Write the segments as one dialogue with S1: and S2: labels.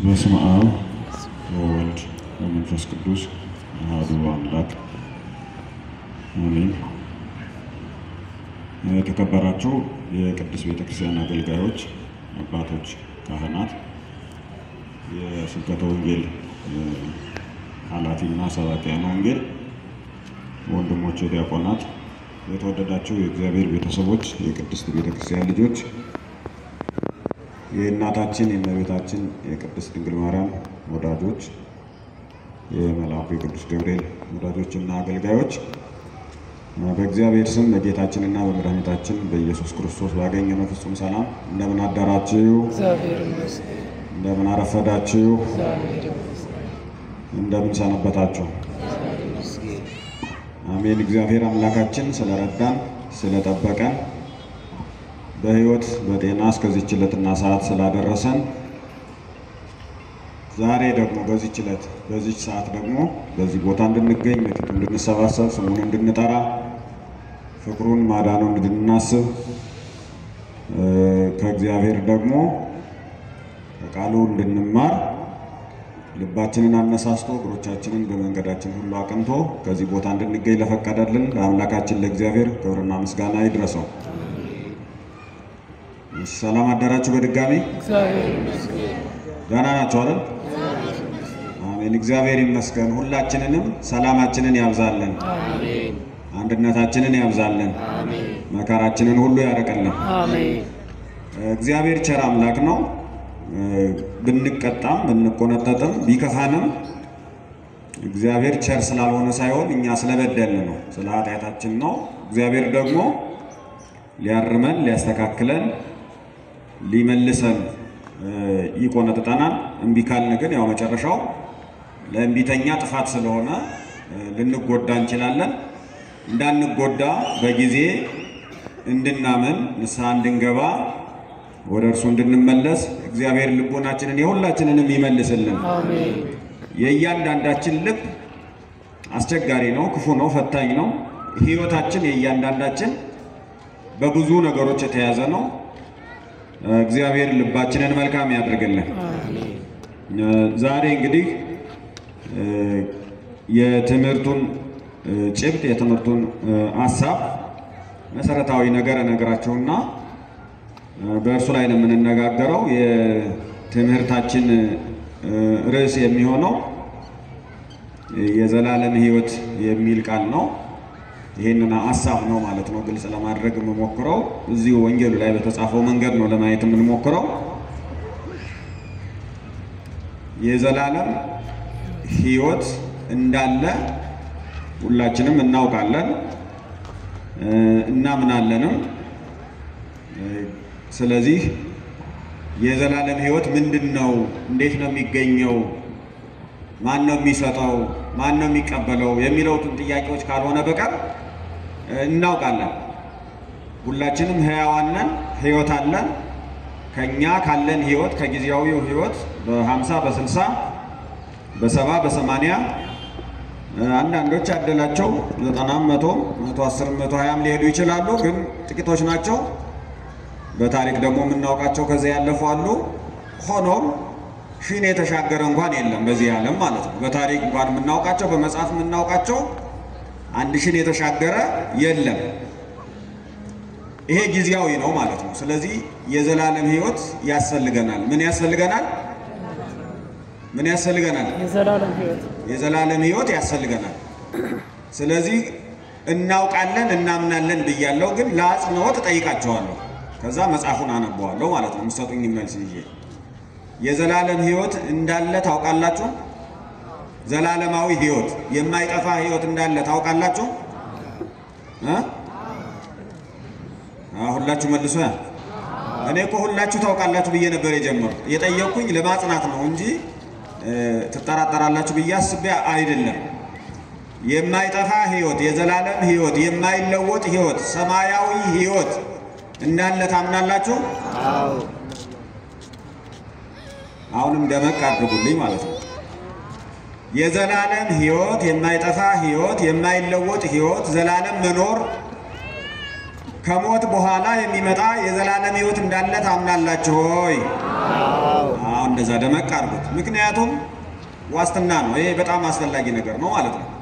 S1: በስመ አብ ወወልድ ወመንፈስ ቅዱስ አሐዱ አምላክ አሜን። የተከበራችሁ የቅድስት ቤተክርስቲያን አገልጋዮች፣ አባቶች፣ ካህናት፣ የስብከተ ወንጌል ኃላፊና ሰባኪያነ ወንጌል ወንድሞች፣ ዲያቆናት፣ የተወደዳችሁ የእግዚአብሔር ቤተሰቦች፣ የቅድስት ቤተክርስቲያን ልጆች የእናታችን የእመቤታችን የቅድስት ድንግል ማርያም ወዳጆች የመልአኩ የቅዱስ ገብርኤል ወዳጆችና አገልጋዮች በእግዚአብሔር ስም በጌታችንና በመድኃኒታችን በኢየሱስ ክርስቶስ ባገኘነው ፍጹም ሰላም እንደምን አደራችሁ?
S2: እግዚአብሔር ይመስገን።
S1: እንደምን አረፈዳችሁ?
S2: እግዚአብሔር ይመስገን።
S1: እንደምን ሰነበታችሁ? አሜን። እግዚአብሔር አምላካችን ስለረዳን ስለጠበቀን በሕይወት በጤና እስከዚች ዕለትና ሰዓት ስላደረሰን ዛሬ ደግሞ በዚች ዕለት በዚች ሰዓት ደግሞ በዚህ ቦታ እንድንገኝ በፊቱ እንድንሰባሰብ ስሙን እንድንጠራ ፍቅሩን ማዳኑን እንድናስብ ከእግዚአብሔር ደግሞ ከቃሉ እንድንማር ልባችንን አነሳስቶ እግሮቻችንን በመንገዳችን ሁሉ አቅንቶ ከዚህ ቦታ እንድንገኝ ለፈቀደልን ለአምላካችን ለእግዚአብሔር ክብርና ምስጋና ይድረሰው። ሰላም አደራችሁ። በድጋሚ
S2: እግዚአብሔር ይመስገን።
S1: ደህና ናችሁ አይደል? አሜን። እግዚአብሔር ይመስገን። ሁላችንንም ሰላማችንን ያብዛልን፣
S2: አሜን።
S1: አንድነታችንን ያብዛልን፣
S2: አሜን።
S1: መከራችንን ሁሉ ያርቅልን።
S2: አሜን።
S1: እግዚአብሔር ቸር አምላክ ነው። ብንቀጣም ብንቆነጠጥም ቢከፋንም እግዚአብሔር ቸር ስላልሆነ ሳይሆን እኛ ስለበደልን ነው፣ ስለ ኃጢአታችን ነው። እግዚአብሔር ደግሞ ሊያርመን ሊያስተካክለን ሊመልሰን ይቆነጥጠናል። እምቢ ካልን ግን ያው መጨረሻው ለእምቢተኛ ጥፋት ስለሆነ ልንጎዳ እንችላለን። እንዳንጎዳ በጊዜ እንድናምን ንስሐ እንድንገባ ወደ እርሱ እንድንመለስ እግዚአብሔር ልቦናችንን የሁላችንንም ይመልስልን።
S2: አሜን።
S1: የእያንዳንዳችን ልብ አስቸጋሪ ነው፣ ክፉ ነው፣ ፈታኝ ነው። ሕይወታችን የእያንዳንዳችን በብዙ ነገሮች የተያዘ ነው። እግዚአብሔር ልባችንን መልካም ያድርግልን።
S2: አሜን።
S1: ዛሬ እንግዲህ የትምህርቱን ጭብጥ የትምህርቱን ሀሳብ መሰረታዊ ነገር እነግራችሁና በእርሱ ላይ ነው የምንነጋገረው። የትምህርታችን ርዕስ የሚሆነው የዘላለም ሕይወት የሚል ቃል ነው። ይህንን ሀሳብ ነው ማለት ነው ግልጽ ለማድረግ የምሞክረው። እዚሁ ወንጌሉ ላይ በተጻፈው መንገድ ነው ለማየት የምንሞክረው። የዘላለም ሕይወት እንዳለ ሁላችንም እናውቃለን እናምናለንም። ስለዚህ የዘላለም ሕይወት ምንድን ነው? እንዴት ነው የሚገኘው? ማን ነው የሚሰጠው? ማን ነው የሚቀበለው? የሚለውትን ጥያቄዎች ካልሆነ በቀር እናውቃለን። ሁላችንም ሕያዋን ነን፣ ሕይወት አለን። ከኛ ካለን ሕይወት ከጊዜያዊው ሕይወት በሀምሳ በስልሳ በሰባ በሰማንያ አንዳንዶች ያደላቸው ዘጠናም መቶ መቶ አስርም መቶ ሀያም ሊሄዱ ይችላሉ፣ ግን ጥቂቶች ናቸው። በታሪክ ደግሞ የምናውቃቸው ከዚያ ያለፉ አሉ። ሆኖም ሺን የተሻገረ እንኳን የለም በዚህ ዓለም ማለት ነው። በታሪክ እንኳን የምናውቃቸው በመጽሐፍ የምናውቃቸው አንድ ሺን የተሻገረ የለም። ይሄ ጊዜያዊ ነው ማለት ነው። ስለዚህ የዘላለም ሕይወት ያስፈልገናል። ምን ያስፈልገናል? ምን ያስፈልገናል?
S2: የዘላለም ሕይወት
S1: የዘላለም ሕይወት ያስፈልገናል። ስለዚህ እናውቃለን እናምናለን ብያለሁ፣ ግን ለአጽንኦት እጠይቃቸዋለሁ። ከዛ መጽሐፉን አነበዋለሁ ማለት ነው። የምትሰጡኝ መልስ ይዤ የዘላለም ሕይወት እንዳለ ታውቃላችሁ? ዘላለማዊ ሕይወት የማይጠፋ ሕይወት እንዳለ ታውቃላችሁ? እ? ሁላችሁ መልሶ ያ እኔ እኮ ሁላችሁ ታውቃላችሁ ብዬ ነበር የጀመሩት። የጠየቅኩኝ ለማጽናት ነው እንጂ ትጠራጠራላችሁ ብዬ አስቤ አይደለም። የማይጠፋ ሕይወት፣ የዘላለም ሕይወት፣ የማይለወጥ ሕይወት፣ ሰማያዊ ሕይወት እንዳለ ታምናላችሁ? አሁንም ደመቅ አድርጉልኝ ማለት ነው። የዘላለም ሕይወት፣ የማይጠፋ ሕይወት፣ የማይለወጥ ሕይወት፣ ዘላለም መኖር ከሞት በኋላ የሚመጣ የዘላለም ሕይወት እንዳለ ታምናላችሁ ሆይ? አሁን እንደዛ ደመቅ አድርጉት። ምክንያቱም ዋስትና ነው። ይሄ በጣም አስፈላጊ ነገር ነው ማለት ነው።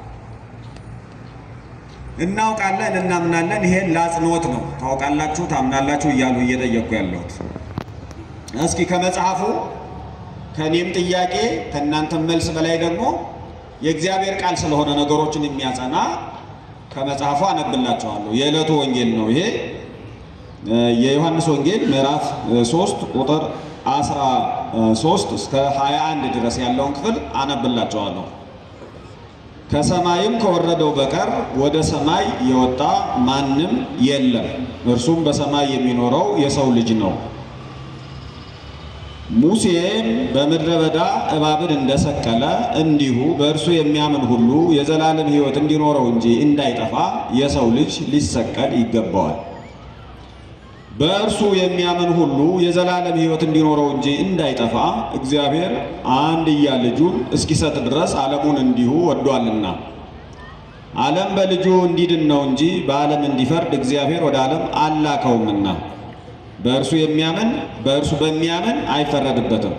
S1: እናውቃለን፣ እናምናለን። ይሄን ለአጽንኦት ነው። ታውቃላችሁ፣ ታምናላችሁ እያሉ እየጠየቁ ያለሁት እስኪ ከመጽሐፉ ከእኔም ጥያቄ ከእናንተም መልስ በላይ ደግሞ የእግዚአብሔር ቃል ስለሆነ ነገሮችን የሚያጸና ከመጽሐፉ አነብላችኋለሁ። የዕለቱ ወንጌል ነው ይሄ የዮሐንስ ወንጌል ምዕራፍ 3 ቁጥር 13 እስከ 21 ድረስ ያለውን ክፍል አነብላችኋለሁ። ከሰማይም ከወረደው በቀር ወደ ሰማይ የወጣ ማንም የለም፣ እርሱም በሰማይ የሚኖረው የሰው ልጅ ነው። ሙሴም በምድረ በዳ እባብን እንደሰቀለ እንዲሁ በእርሱ የሚያምን ሁሉ የዘላለም ሕይወት እንዲኖረው እንጂ እንዳይጠፋ የሰው ልጅ ሊሰቀል ይገባዋል። በእርሱ የሚያምን ሁሉ የዘላለም ሕይወት እንዲኖረው እንጂ እንዳይጠፋ እግዚአብሔር አንድያ ልጁን እስኪሰጥ ድረስ ዓለሙን እንዲሁ ወዷልና። ዓለም በልጁ እንዲድን ነው እንጂ በዓለም እንዲፈርድ እግዚአብሔር ወደ ዓለም አላከውምና። በእርሱ የሚያምን በእርሱ በሚያምን አይፈረድበትም።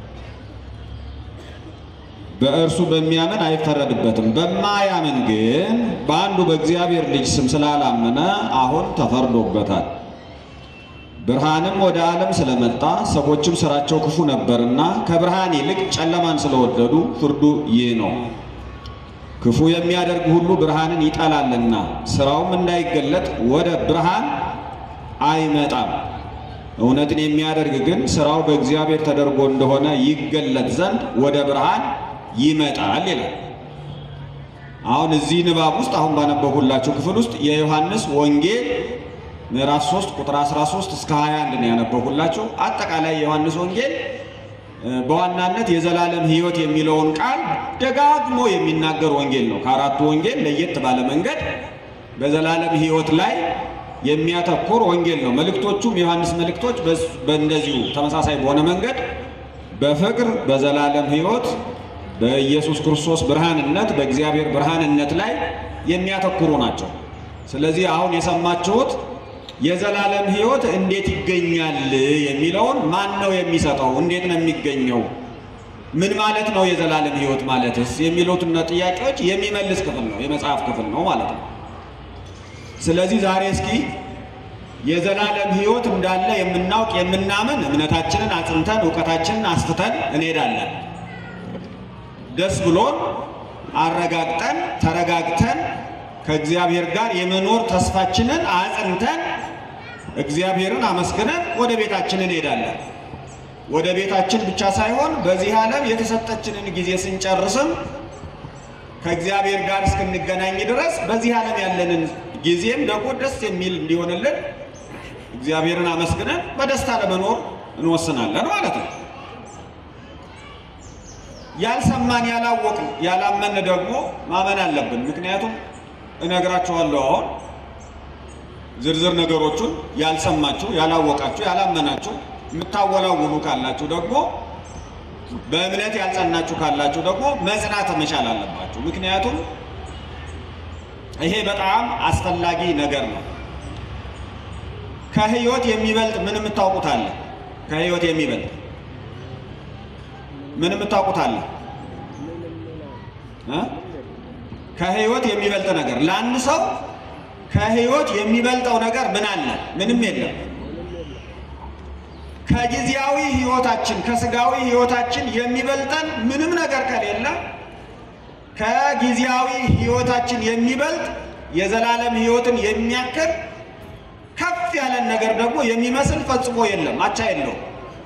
S1: በእርሱ በሚያምን አይፈረድበትም። በማያምን ግን በአንዱ በእግዚአብሔር ልጅ ስም ስላላመነ አሁን ተፈርዶበታል። ብርሃንም ወደ ዓለም ስለመጣ ሰዎችም ስራቸው ክፉ ነበርና ከብርሃን ይልቅ ጨለማን ስለወደዱ ፍርዱ ይህ ነው። ክፉ የሚያደርግ ሁሉ ብርሃንን ይጠላልና ስራውም እንዳይገለጥ ወደ ብርሃን አይመጣም። እውነትን የሚያደርግ ግን ስራው በእግዚአብሔር ተደርጎ እንደሆነ ይገለጥ ዘንድ ወደ ብርሃን ይመጣል ይላል። አሁን እዚህ ንባብ ውስጥ አሁን ባነበብሁላችሁ ክፍል ውስጥ የዮሐንስ ወንጌል ምዕራፍ 3 ቁጥር 13 እስከ 21 ነው ያነበብሁላችሁ። አጠቃላይ የዮሐንስ ወንጌል በዋናነት የዘላለም ሕይወት የሚለውን ቃል ደጋግሞ የሚናገር ወንጌል ነው። ከአራቱ ወንጌል ለየት ባለ መንገድ በዘላለም ሕይወት ላይ የሚያተኩር ወንጌል ነው። መልእክቶቹም የዮሐንስ መልእክቶች በእንደዚሁ ተመሳሳይ በሆነ መንገድ በፍቅር በዘላለም ሕይወት በኢየሱስ ክርስቶስ ብርሃንነት በእግዚአብሔር ብርሃንነት ላይ የሚያተኩሩ ናቸው። ስለዚህ አሁን የሰማችሁት የዘላለም ሕይወት እንዴት ይገኛል የሚለውን ማን ነው የሚሰጠው? እንዴት ነው የሚገኘው? ምን ማለት ነው የዘላለም ሕይወት ማለትስ? የሚሉትን ጥያቄዎች የሚመልስ ክፍል ነው፣ የመጽሐፍ ክፍል ነው ማለት ነው። ስለዚህ ዛሬ እስኪ የዘላለም ሕይወት እንዳለ የምናውቅ የምናምን እምነታችንን አጽንተን እውቀታችንን አስፍተን እንሄዳለን። ደስ ብሎን አረጋግጠን ተረጋግተን ከእግዚአብሔር ጋር የመኖር ተስፋችንን አጽንተን እግዚአብሔርን አመስግነን ወደ ቤታችን እንሄዳለን። ወደ ቤታችን ብቻ ሳይሆን በዚህ ዓለም የተሰጠችንን ጊዜ ስንጨርስም ከእግዚአብሔር ጋር እስክንገናኝ ድረስ በዚህ ዓለም ያለንን ጊዜም ደግሞ ደስ የሚል እንዲሆንልን እግዚአብሔርን አመስግነን በደስታ ለመኖር እንወስናለን ማለት ነው። ያልሰማን ያላወቅን ያላመን ደግሞ ማመን አለብን። ምክንያቱም እነግራችኋለሁ አሁን ዝርዝር ነገሮቹን ያልሰማችሁ፣ ያላወቃችሁ፣ ያላመናችሁ የምታወላውሉ ካላችሁ ደግሞ በእምነት ያልጸናችሁ ካላችሁ ደግሞ መጽናት መቻል አለባችሁ። ምክንያቱም ይሄ በጣም አስፈላጊ ነገር ነው። ከህይወት የሚበልጥ ምን የምታውቁት አለ? ከህይወት የሚበልጥ ምን የምታውቁት አለ? እ? ከህይወት የሚበልጥ ነገር ለአንድ ሰው ከህይወት የሚበልጠው ነገር ምን አለ? ምንም የለም። ከጊዜያዊ ህይወታችን ከስጋዊ ህይወታችን የሚበልጠን ምንም ነገር ከሌለ ከጊዜያዊ ህይወታችን የሚበልጥ የዘላለም ህይወትን የሚያክል ከፍ ያለን ነገር ደግሞ የሚመስል ፈጽሞ የለም፣ አቻ የለውም።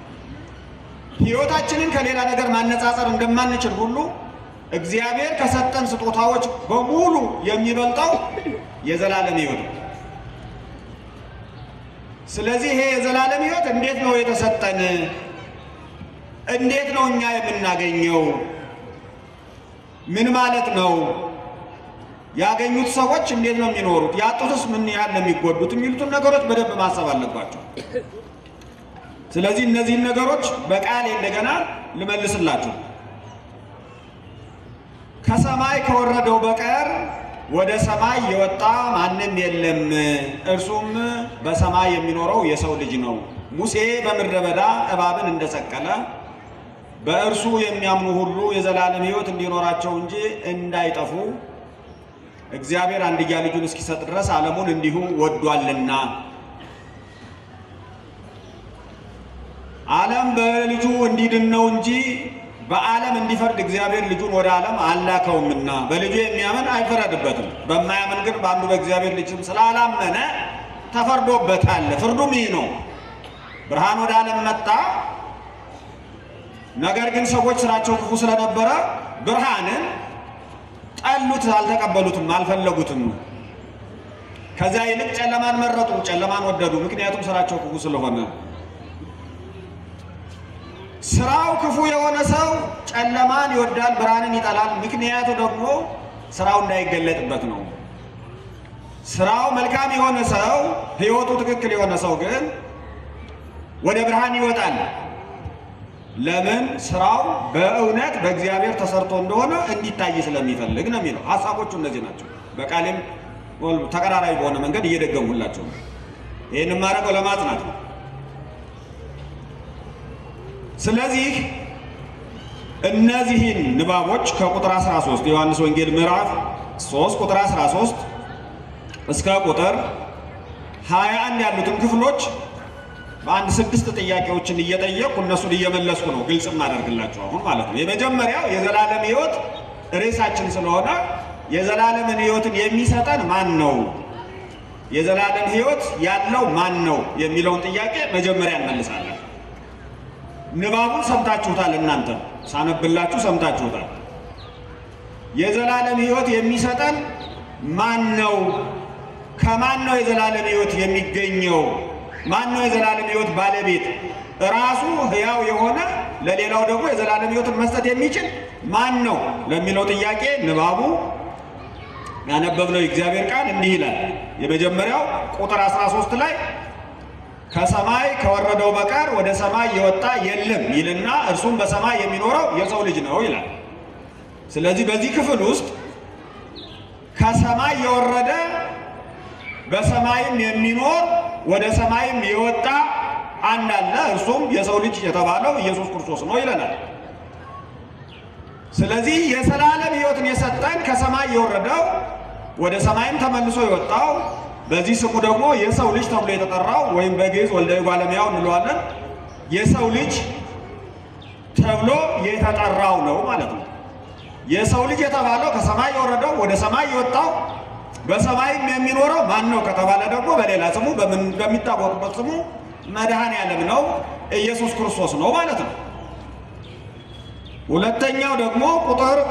S1: ህይወታችንን ከሌላ ነገር ማነጻጸር እንደማንችል ሁሉ እግዚአብሔር ከሰጠን ስጦታዎች በሙሉ የሚበልጠው የዘላለም ህይወት ነው። ስለዚህ ይሄ የዘላለም ህይወት እንዴት ነው የተሰጠን? እንዴት ነው እኛ የምናገኘው? ምን ማለት ነው? ያገኙት ሰዎች እንዴት ነው የሚኖሩት? ያጡትስ ምን ያህል ነው የሚጎዱት? የሚሉትን ነገሮች በደንብ ማሰብ አለባቸው። ስለዚህ እነዚህን ነገሮች በቃል እንደገና ልመልስላችሁ። ከሰማይ ከወረደው በቀር ወደ ሰማይ የወጣ ማንም የለም፣ እርሱም በሰማይ የሚኖረው የሰው ልጅ ነው። ሙሴ በምድረ በዳ እባብን እንደሰቀለ በእርሱ የሚያምኑ ሁሉ የዘላለም ሕይወት እንዲኖራቸው እንጂ እንዳይጠፉ እግዚአብሔር አንድያ ልጁን እስኪሰጥ ድረስ ዓለሙን እንዲሁ ወዷልና። ዓለም በልጁ እንዲድን ነው እንጂ በዓለም እንዲፈርድ እግዚአብሔር ልጁን ወደ ዓለም አላከውምና። በልጁ የሚያምን አይፈረድበትም። በማያምን ግን በአንዱ በእግዚአብሔር ልጅም ስላላመነ ተፈርዶበታል። ፍርዱም ይህ ነው፣ ብርሃን ወደ ዓለም መጣ፣ ነገር ግን ሰዎች ስራቸው ክፉ ስለነበረ ብርሃንን ጠሉት፣ አልተቀበሉትም፣ አልፈለጉትም። ከዚያ ይልቅ ጨለማን መረጡ፣ ጨለማን ወደዱ፣ ምክንያቱም ስራቸው ክፉ ስለሆነ። ስራው ክፉ የሆነ ሰው ጨለማን ይወዳል፣ ብርሃንን ይጠላል። ምክንያቱ ደግሞ ስራው እንዳይገለጥበት ነው። ስራው መልካም የሆነ ሰው ሕይወቱ ትክክል የሆነ ሰው ግን ወደ ብርሃን ይወጣል። ለምን? ስራው በእውነት በእግዚአብሔር ተሰርቶ እንደሆነ እንዲታይ ስለሚፈልግ ነው የሚለው። ሀሳቦቹ እነዚህ ናቸው። በቃሌም ተቀራራቢ በሆነ መንገድ እየደገሙላቸው ነው። ይህን የማደርገው ለማጽናት ነው። ስለዚህ እነዚህን ንባቦች ከቁጥር 13 የዮሐንስ ወንጌል ምዕራፍ 3 ቁጥር 13 እስከ ቁጥር 21 ያሉትን ክፍሎች በአንድ ስድስት ጥያቄዎችን እየጠየቁ እነሱን እየመለስኩ ነው ግልጽ ማደርግላቸው አሁን ማለት ነው። የመጀመሪያው የዘላለም ሕይወት ርዕሳችን ስለሆነ የዘላለምን ሕይወትን የሚሰጠን ማን ነው? የዘላለም ሕይወት ያለው ማን ነው የሚለውን ጥያቄ መጀመሪያ እንመልሳለን። ንባቡን ሰምታችሁታል። እናንተ ሳነብላችሁ ሰምታችሁታል። የዘላለም ሕይወት የሚሰጠን ማን ነው? ከማን ነው የዘላለም ሕይወት የሚገኘው? ማን ነው የዘላለም ሕይወት ባለቤት? ራሱ ሕያው የሆነ ለሌላው ደግሞ የዘላለም ሕይወትን መስጠት የሚችል ማን ነው ለሚለው ጥያቄ ንባቡ ያነበብነው የእግዚአብሔር ቃል እንዲህ ይላል። የመጀመሪያው ቁጥር 13 ላይ ከሰማይ ከወረደው በቀር ወደ ሰማይ የወጣ የለም ይልና እርሱም በሰማይ የሚኖረው የሰው ልጅ ነው ይላል። ስለዚህ በዚህ ክፍል ውስጥ ከሰማይ የወረደ በሰማይም የሚኖር ወደ ሰማይም የወጣ አንድ አለ፣ እርሱም የሰው ልጅ የተባለው ኢየሱስ ክርስቶስ ነው ይለናል። ስለዚህ የዘላለም ሕይወትን የሰጠን ከሰማይ የወረደው ወደ ሰማይም ተመልሶ የወጣው በዚህ ስሙ ደግሞ የሰው ልጅ ተብሎ የተጠራው ወይም በግዕዝ ወልደ እጓለ እመሕያው እንለዋለን የሰው ልጅ ተብሎ የተጠራው ነው ማለት ነው። የሰው ልጅ የተባለው ከሰማይ የወረደው ወደ ሰማይ የወጣው በሰማይም የሚኖረው ማን ነው ከተባለ ደግሞ በሌላ ስሙ በሚታወቅበት ስሙ መድኃኔ ዓለም ነው ኢየሱስ ክርስቶስ ነው ማለት ነው። ሁለተኛው ደግሞ ቁጥር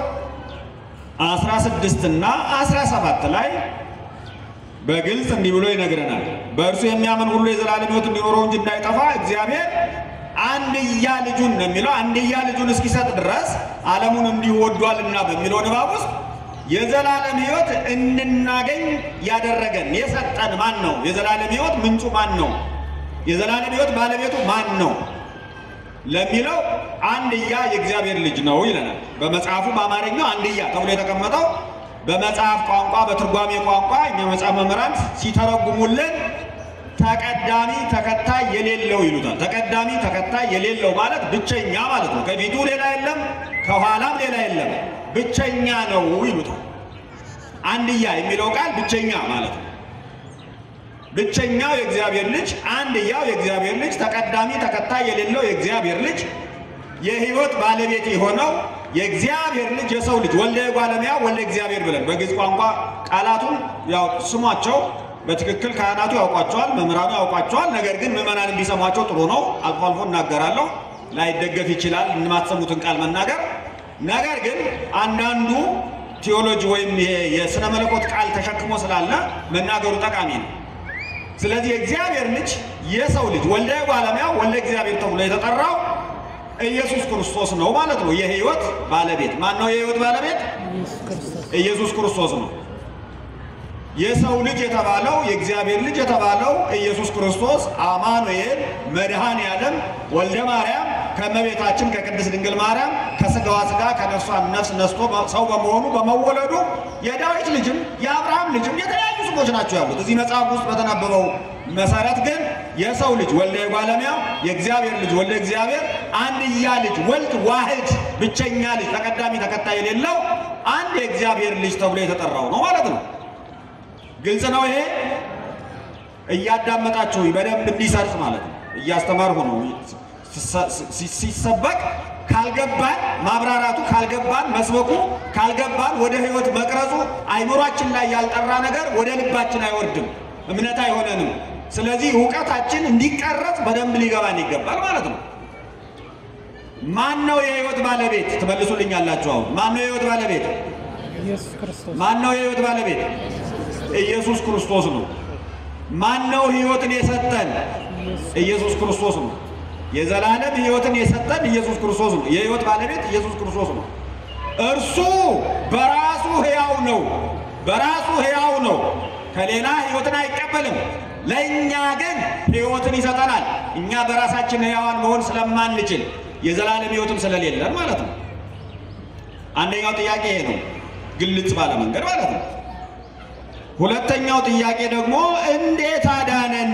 S1: 16 እና 17 ላይ በግልጽ እንዲህ ብሎ ይነግረናል። በእርሱ የሚያምን ሁሉ የዘላለም ሕይወት እንዲኖረው እንጂ እንዳይጠፋ እግዚአብሔር አንድያ ልጁን ነው የሚለው። አንድያ ልጁን እስኪሰጥ ድረስ ዓለሙን እንዲሁ ወዷልና በሚለው ንባብ ውስጥ የዘላለም ሕይወት እንድናገኝ ያደረገን የሰጠን ማን ነው? የዘላለም ሕይወት ምንጩ ማን ነው? የዘላለም ሕይወት ባለቤቱ ማን ነው ለሚለው አንድያ የእግዚአብሔር ልጅ ነው ይለናል። በመጽሐፉ በአማርኛው አንድያ ተብሎ የተቀመጠው በመጽሐፍ ቋንቋ በትርጓሜ ቋንቋ እኛ መጽሐፍ መምህራን ሲተረጉሙልን ተቀዳሚ ተከታይ የሌለው ይሉታል። ተቀዳሚ ተከታይ የሌለው ማለት ብቸኛ ማለት ነው። ከፊቱ ሌላ የለም፣ ከኋላም ሌላ የለም፣ ብቸኛ ነው ይሉታል። አንድያ የሚለው ቃል ብቸኛ ማለት ነው። ብቸኛው የእግዚአብሔር ልጅ፣ አንድያው የእግዚአብሔር ልጅ፣ ተቀዳሚ ተከታይ የሌለው የእግዚአብሔር ልጅ፣ የሕይወት ባለቤት የሆነው የእግዚአብሔር ልጅ የሰው ልጅ ወልደ እጓለ እመሕያው ወልደ እግዚአብሔር ብለን በግዕዝ ቋንቋ ቃላቱን ያው ስሟቸው በትክክል ካህናቱ ያውቋቸዋል፣ መምህራኑ ያውቋቸዋል። ነገር ግን ምዕመናን እንዲሰሟቸው ጥሩ ነው። አልፎ አልፎ እናገራለሁ፣ ላይደገፍ ይችላል የማትሰሙትን ቃል መናገር። ነገር ግን አንዳንዱ ቴዎሎጂ ወይም ይሄ የሥነ መለኮት ቃል ተሸክሞ ስላለ መናገሩ ጠቃሚ ነው። ስለዚህ የእግዚአብሔር ልጅ የሰው ልጅ ወልደ እጓለ እመሕያው ወልደ እግዚአብሔር ተብሎ የተጠራው ኢየሱስ ክርስቶስ ነው ማለት ነው። የሕይወት ባለቤት ማን ነው? የሕይወት ባለቤት
S2: ኢየሱስ ክርስቶስ
S1: ኢየሱስ ክርስቶስ ነው። የሰው ልጅ የተባለው የእግዚአብሔር ልጅ የተባለው ኢየሱስ ክርስቶስ አማኑኤል መድኃኔ ዓለም ወልደ ማርያም ከእመቤታችን ከቅድስት ድንግል ማርያም ከሥጋዋ ሥጋ ከነፍሷ ነፍስ ነስቶ ሰው በመሆኑ በመወለዱ የዳዊት ልጅም የአብርሃም ልጅም የተለያዩ ስሞች ናቸው ያሉት። እዚህ መጽሐፍ ውስጥ በተነበበው መሰረት ግን የሰው ልጅ ወልደ የጓለሚያው የእግዚአብሔር ልጅ ወልደ እግዚአብሔር አንድያ ልጅ ወልድ ዋህድ ብቸኛ ልጅ ተቀዳሚ ተከታይ የሌለው አንድ የእግዚአብሔር ልጅ ተብሎ የተጠራው ነው ማለት ነው። ግልጽ ነው ይሄ። እያዳመጣችሁ በደንብ እንዲሰርጽ ማለት ነው። እያስተማርሁ ነው። ሲሰበክ ካልገባን ማብራራቱ ካልገባን መስበኩ ካልገባን ወደ ሕይወት መቅረጹ አይምሯችን ላይ ያልጠራ ነገር ወደ ልባችን አይወርድም፣ እምነት አይሆነንም። ስለዚህ እውቀታችን እንዲቀረጽ በደንብ ሊገባን ይገባል ማለት ነው። ማን ነው የሕይወት ባለቤት ትመልሱልኛላችሁ? አሁን ማን ነው የሕይወት ባለቤት?
S2: ኢየሱስ ክርስቶስ
S1: ማን ነው የሕይወት ባለቤት? ኢየሱስ ክርስቶስ ነው። ማን ነው ሕይወትን የሰጠን? ኢየሱስ ክርስቶስ ነው። የዘላለም ሕይወትን የሰጠን ኢየሱስ ክርስቶስ ነው። የሕይወት ባለቤት ኢየሱስ ክርስቶስ ነው። እርሱ በራሱ ሕያው ነው። በራሱ ሕያው ነው። ከሌላ ሕይወትን አይቀበልም። ለእኛ ግን ሕይወትን ይሰጠናል። እኛ በራሳችን ሕያዋን መሆን ስለማንችል የዘላለም ሕይወትም ስለሌለን ማለት ነው። አንደኛው ጥያቄ ይሄ ነው፣ ግልጽ ባለ መንገድ ማለት ነው። ሁለተኛው ጥያቄ ደግሞ እንዴት አዳነን?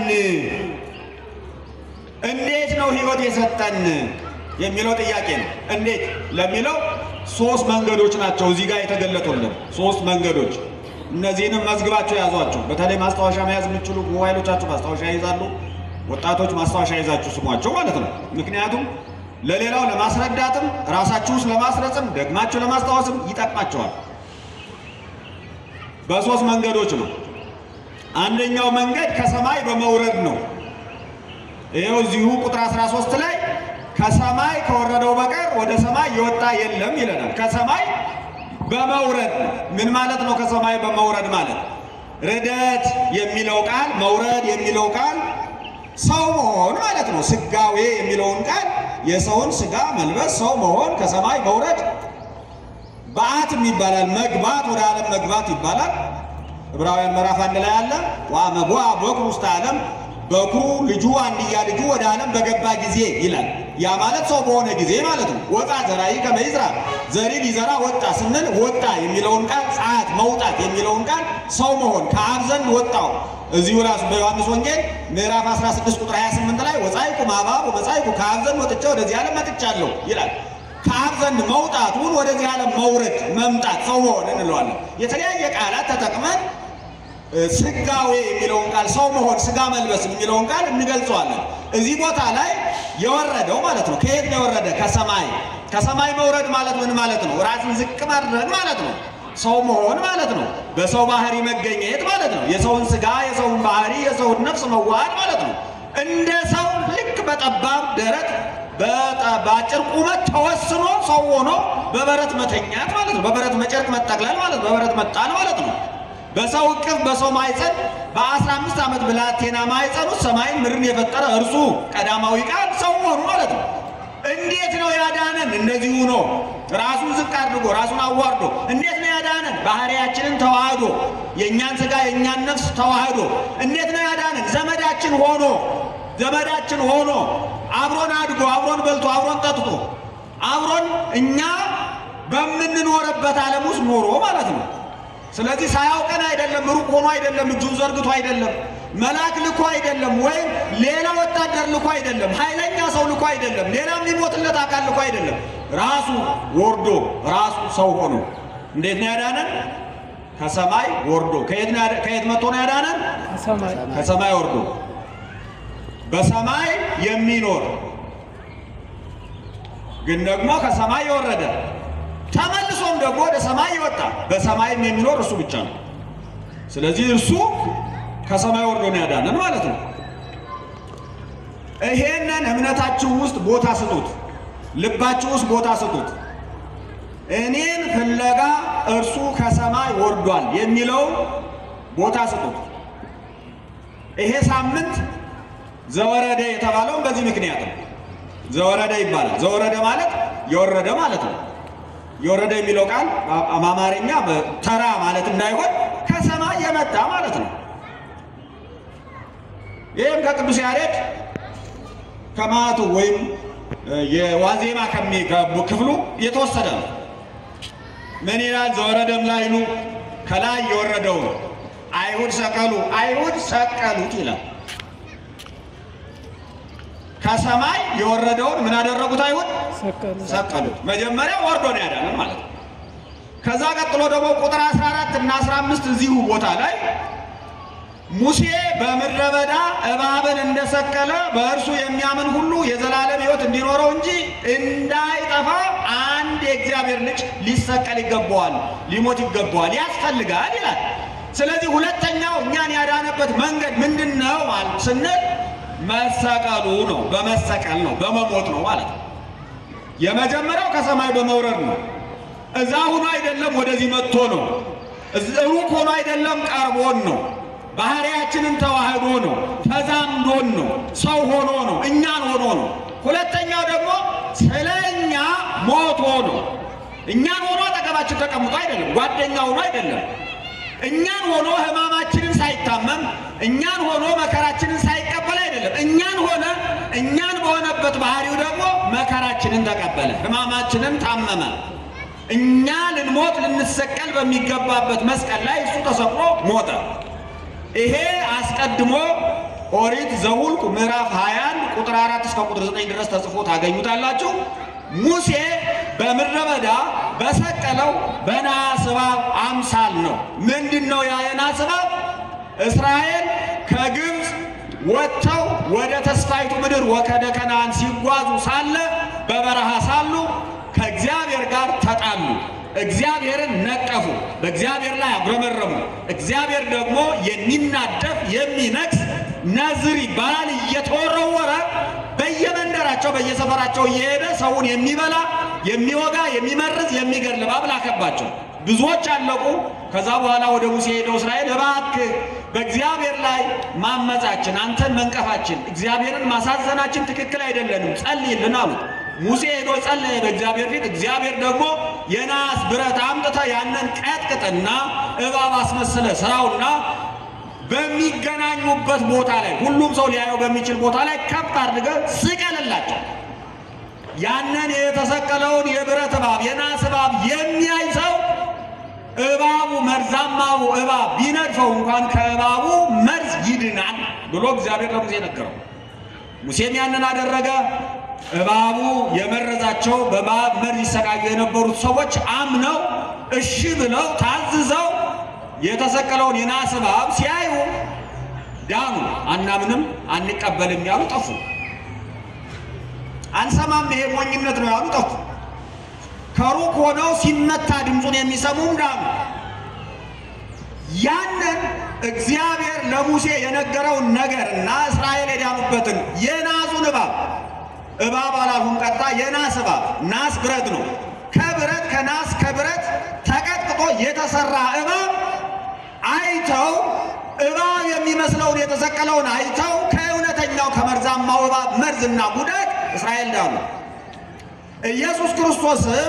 S1: እንዴት ነው ሕይወት የሰጠን የሚለው ጥያቄ ነው። እንዴት ለሚለው ሶስት መንገዶች ናቸው እዚህ ጋር የተገለጡልን ሶስት መንገዶች። እነዚህንም መዝግባቸው ያዟቸው። በተለይ ማስታወሻ መያዝ የምችሉ ሞባይሎቻችሁ ማስታወሻ ይይዛሉ። ወጣቶች ማስታወሻ ይዛችሁ ስሟቸው ማለት ነው። ምክንያቱም ለሌላው ለማስረዳትም ራሳችሁ ውስጥ ለማስረጽም ደግማችሁ ለማስታወስም ይጠቅማቸዋል። በሶስት መንገዶች ነው። አንደኛው መንገድ ከሰማይ በመውረድ ነው። ይኸው እዚሁ ቁጥር 13 ላይ ከሰማይ ከወረደው በቀር ወደ ሰማይ የወጣ የለም ይለናል። ከሰማይ በመውረድ ምን ማለት ነው? ከሰማይ በመውረድ ማለት ርደት የሚለው ቃል መውረድ የሚለው ቃል ሰው መሆን ማለት ነው። ስጋዌ የሚለውን ቃል የሰውን ስጋ መልበስ ሰው መሆን ከሰማይ መውረድ በአትም ይባላል። መግባት ወደ ዓለም መግባት ይባላል። ዕብራውያን ምዕራፍ አንድ ላይ አለ ወአመቦ በኩሩ ውስተ ዓለም በኩሩ ልጁ አንድያ ልጁ ወደ ዓለም በገባ ጊዜ ይላል። ያ ማለት ሰው በሆነ ጊዜ ማለት ነው። ወጣ ዘራይ ከመ ይዝራ ዘሪ ሊዘራ ወጣ ስንል ወጣ የሚለውን ቃል ጸአት መውጣት የሚለውን ቃል ሰው መሆን ከአብ ዘንድ ወጣው እዚሁ ራሱ በዮሐንስ ወንጌል ምዕራፍ 16 ቁጥር 28 ላይ ወጻይኩ ማባብ ወመጻይኩ ከአብ ዘንድ ወጥቼ ወደዚህ ዓለም መጥቻለሁ ይላል። ከአብ ዘንድ መውጣቱን ወደዚህ ዓለም መውረድ መምጣት ሰው መሆን እንለዋለን። የተለያየ ቃላት ተጠቅመን ስጋዌ የሚለውን ቃል ሰው መሆን ስጋ መልበስ የሚለውን ቃል እንገልጸዋለን። እዚህ ቦታ ላይ የወረደው ማለት ነው። ከየት ነው የወረደ? ከሰማይ። ከሰማይ መውረድ ማለት ምን ማለት ነው? ራስን ዝቅ ማድረግ ማለት ነው። ሰው መሆን ማለት ነው። በሰው ባህሪ መገኘት ማለት ነው። የሰውን ስጋ፣ የሰውን ባህሪ፣ የሰውን ነፍስ መዋሃድ ማለት ነው። እንደ ሰው ልክ በጠባብ ደረት በአጭር ቁመት ተወስኖ ሰው ሆኖ በበረት መተኛት ማለት ነው። በበረት መጨርቅ መጠቅለል ማለት ነው። በበረት መጣል ማለት ነው። በሰው እቅፍ በሰው ማይፀን በአስራ አምስት ዓመት ብላቴና ማይፀን ውስጥ ሰማይን ምድርን የፈጠረ እርሱ ቀዳማዊ ቃል ሰው መሆኑ ማለት ነው። እንዴት ነው ያዳነን? እንደዚሁ ነው። ራሱን ዝቅ አድርጎ ራሱን አዋርዶ እንዴት ነው ያዳነን? ባህሪያችንን ተዋህዶ የእኛን ስጋ የእኛን ነፍስ ተዋህዶ እንዴት ነው ያዳነን? ዘመዳችን ሆኖ ዘመዳችን ሆኖ አብሮን አድጎ አብሮን በልቶ አብሮን ጠጥቶ አብሮን እኛ በምንኖርበት ዓለም ውስጥ ኖሮ ማለት ነው። ስለዚህ ሳያውቀን አይደለም፣ ሩቅ ሆኖ አይደለም፣ እጁን ዘርግቶ አይደለም፣ መልአክ ልኮ አይደለም፣ ወይም ሌላ ወታደር ልኮ አይደለም፣ ኃይለኛ ሰው ልኮ አይደለም፣ ሌላ የሚሞትለት አካል ልኮ አይደለም። ራሱ ወርዶ ራሱ ሰው ሆኖ እንዴት ነው ያዳነን? ከሰማይ ወርዶ። ከየት ነው ያዳ- ከየት መጥቶ ነው ያዳነን?
S2: ከሰማይ
S1: ከሰማይ ወርዶ በሰማይ የሚኖር ግን ደግሞ ከሰማይ የወረደ ተመልሶም ደግሞ ወደ ሰማይ ይወጣ በሰማይም የሚኖር እርሱ ብቻ ነው። ስለዚህ እርሱ ከሰማይ ወርዶ ነው ያዳነን ማለት ነው። ይሄንን እምነታችሁ ውስጥ ቦታ ስጡት፣ ልባችሁ ውስጥ ቦታ ስጡት። እኔን ፍለጋ እርሱ ከሰማይ ወርዷል የሚለውን ቦታ ስጡት። ይሄ ሳምንት ዘወረደ የተባለውን በዚህ ምክንያት ነው። ዘወረደ ይባላል። ዘወረደ ማለት የወረደ ማለት ነው። የወረደ የሚለው ቃል በአማርኛ በተራ ማለት እንዳይሆን ከሰማይ የመጣ ማለት ነው። ይህም ከቅዱስ ያሬድ ከማቱ ወይም የዋዜማ ከሚ ክፍሉ የተወሰደ ነው። ምን ይላል? ዘወረደም ላይኑ ከላይ የወረደው አይሁድ ሰቀሉ አይሁድ ሰቀሉት ይላል። ከሰማይ የወረደውን ምን አደረጉት? አይሁድ
S2: ሰቀሉ
S1: ሰቀሉት። መጀመሪያ ወርዶ ነው ያዳነን ማለት ነው። ከዛ ቀጥሎ ደግሞ ቁጥር 14 እና 15 እዚሁ ቦታ ላይ ሙሴ በምድረ በዳ እባብን እንደሰቀለ በእርሱ የሚያምን ሁሉ የዘላለም ሕይወት እንዲኖረው እንጂ እንዳይጠፋ አንድ የእግዚአብሔር ልጅ ሊሰቀል ይገባዋል፣ ሊሞት ይገባዋል፣ ያስፈልጋል ይላል። ስለዚህ ሁለተኛው እኛን ያዳነበት መንገድ ምንድን ነው ማለት ስንል መሰቀሉ ነው። በመሰቀል ነው፣ በመሞት ነው ማለት ነው። የመጀመሪያው ከሰማይ በመውረድ ነው። እዛ ሆኖ አይደለም ወደዚህ መጥቶ ነው። ሩቅ ሆኖ አይደለም ቀርቦን ነው። ባህሪያችንን ተዋህዶ ነው። ተዛምዶን ነው። ሰው ሆኖ ነው። እኛን ሆኖ ነው። ሁለተኛው ደግሞ ስለ እኛ ሞቶ ነው። እኛን ሆኖ አጠገባችን ተቀምጦ አይደለም። ጓደኛ ሆኖ አይደለም። እኛን ሆኖ ሕማማችንን ሳይታመም እኛን ሆኖ መከራችንን ሳይቀበል አይደለም። እኛን ሆነ እኛን በሆነበት ባህሪው ደግሞ መከራችንን ተቀበለ፣ ሕማማችንን ታመመ። እኛ ልንሞት ልንሰቀል በሚገባበት መስቀል ላይ እሱ ተሰቅሎ ሞተ። ይሄ አስቀድሞ ኦሪት ዘኍልቍ ምዕራፍ 21 ቁጥር 4 እስከ ቁጥር 9 ድረስ ተጽፎ ታገኙታላችሁ። ሙሴ በምድረ በዳ በሰቀለው በናስ እባብ አምሳል ነው። ምንድን ነው ያ የናስ እባብ? እስራኤል ከግብፅ ወጥተው ወደ ተስፋይቱ ምድር ወከደ ከነዓን ሲጓዙ ሳለ በበረሃ ሳሉ ከእግዚአብሔር ጋር ተጣሉ። እግዚአብሔርን ነቀፉ። በእግዚአብሔር ላይ አጉረመረሙ። እግዚአብሔር ደግሞ የሚናደፍ የሚነክስ ነዝር ይባላል እየተወረወረ በየመንደራቸው በየሰፈራቸው እየሄደ ሰውን የሚበላ የሚወጋ የሚመርዝ የሚገድል እባብ ላከባቸው። ብዙዎች አለቁ። ከዛ በኋላ ወደ ሙሴ ሄደው እስራኤል እባክህ በእግዚአብሔር ላይ ማመጻችን፣ አንተን መንቀፋችን፣ እግዚአብሔርን ማሳዘናችን ትክክል አይደለንም፣ ጸልይልን አሉት። ሙሴ ሄዶ ጸለየ በእግዚአብሔር ፊት። እግዚአብሔር ደግሞ የናስ ብረት አምጥተ ያንን ቀጥቅጥና እባብ አስመስለ ስራውና በሚገናኙበት ቦታ ላይ ሁሉም ሰው ሊያየው በሚችል ቦታ ላይ ከፍ አድርገ ስቀልላቸው። ያንን የተሰቀለውን የብረት እባብ የናስ እባብ የሚያይ ሰው እባቡ መርዛማው እባብ ቢነድፈው እንኳን ከእባቡ መርዝ ይድናል ብሎ እግዚአብሔር ለሙሴ ነገረው። ሙሴም ያንን አደረገ። እባቡ የመረዛቸው በእባብ መርዝ ይሰቃዩ የነበሩት ሰዎች አምነው እሺ ብለው ታዝዘው የተሰቀለውን የናስ እባብ ሲያዩ ዳኑ። አናምንም፣ አንቀበልም ያሉ ጠፉ። አንሰማም፣ ይሄ ሞኝነት ነው ያሉ ጠፉ። ከሩቅ ሆነው ሲመታ ድምፁን የሚሰሙም ዳኑ። ያንን እግዚአብሔር ለሙሴ የነገረውን ነገር እና እስራኤል የዳኑበትን የናሱን እባብ እባብ አላልሁም፣ ቀጥታ የናስ እባብ ናስ ብረት ነው። ከብረት ከናስ ከብረት ተቀጥቅጦ የተሰራ እባብ አይተው እባብ የሚመስለውን የተሰቀለውን አይተው ከእውነተኛው ከመርዛማው እባብ መርዝና ጉዳት እስራኤል ዳኑ። ኢየሱስ ክርስቶስም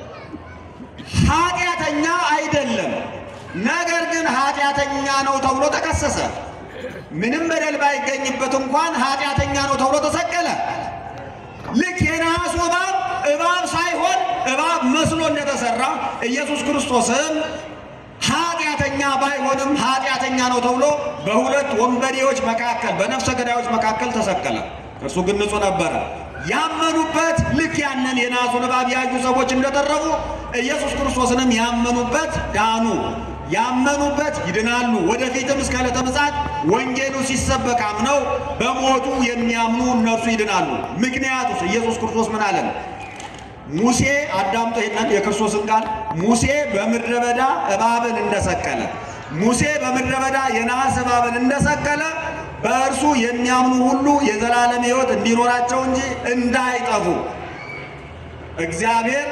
S1: ኃጢአተኛ አይደለም፣ ነገር ግን ኃጢአተኛ ነው ተብሎ ተከሰሰ። ምንም በደል ባይገኝበት እንኳን ኃጢአተኛ ነው ተብሎ ተሰቀለ። ልክ የነሐሱ እባብ እባብ ሳይሆን እባብ መስሎ እንደተሰራ ኢየሱስ ክርስቶስም ኃጢአተኛ ባይሆንም ኃጢአተኛ ነው ተብሎ በሁለት ወንበዴዎች መካከል በነፍሰ ገዳዮች መካከል ተሰቀለ። እርሱ ግን ንጹሕ ነበረ። ያመኑበት ልክ ያንን የናሱን እባብ ያዩ ሰዎች እንደተረፉ ኢየሱስ ክርስቶስንም ያመኑበት ዳኑ። ያመኑበት ይድናሉ። ወደፊትም እስከ ዕለተ ምጽአት ወንጌሉ ሲሰበክ አምነው በሞቱ የሚያምኑ እነርሱ ይድናሉ። ምክንያቱስ ኢየሱስ ክርስቶስ ምን አለን? ሙሴ አዳምጦ ይሄንን የክርስቶስን ቃል ሙሴ በምድረ በዳ እባብን እንደሰቀለ ሙሴ በምድረ በዳ የነሐስ እባብን እንደሰቀለ በእርሱ የሚያምኑ ሁሉ የዘላለም ሕይወት እንዲኖራቸው እንጂ እንዳይጠፉ እግዚአብሔር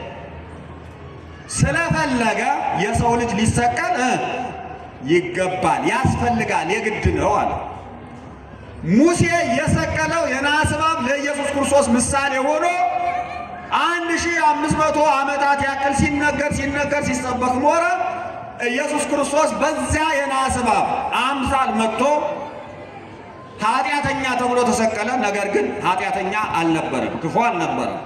S1: ስለፈለገ የሰው ልጅ ሊሰቀል እ ይገባል፣ ያስፈልጋል፣ የግድ ነው አለ። ሙሴ የሰቀለው የነሐስ እባብ ለኢየሱስ ክርስቶስ ምሳሌ ሆኖ አንድ ሺህ አምስት መቶ ዓመታት ያክል ሲነገር ሲነገር ሲሰበክ ኖረ። ኢየሱስ ክርስቶስ በዚያ የነሐስ እባብ አምሳል መጥቶ ኃጢአተኛ ተብሎ ተሰቀለ። ነገር ግን ኃጢአተኛ አልነበረም፣ ክፉ አልነበረም።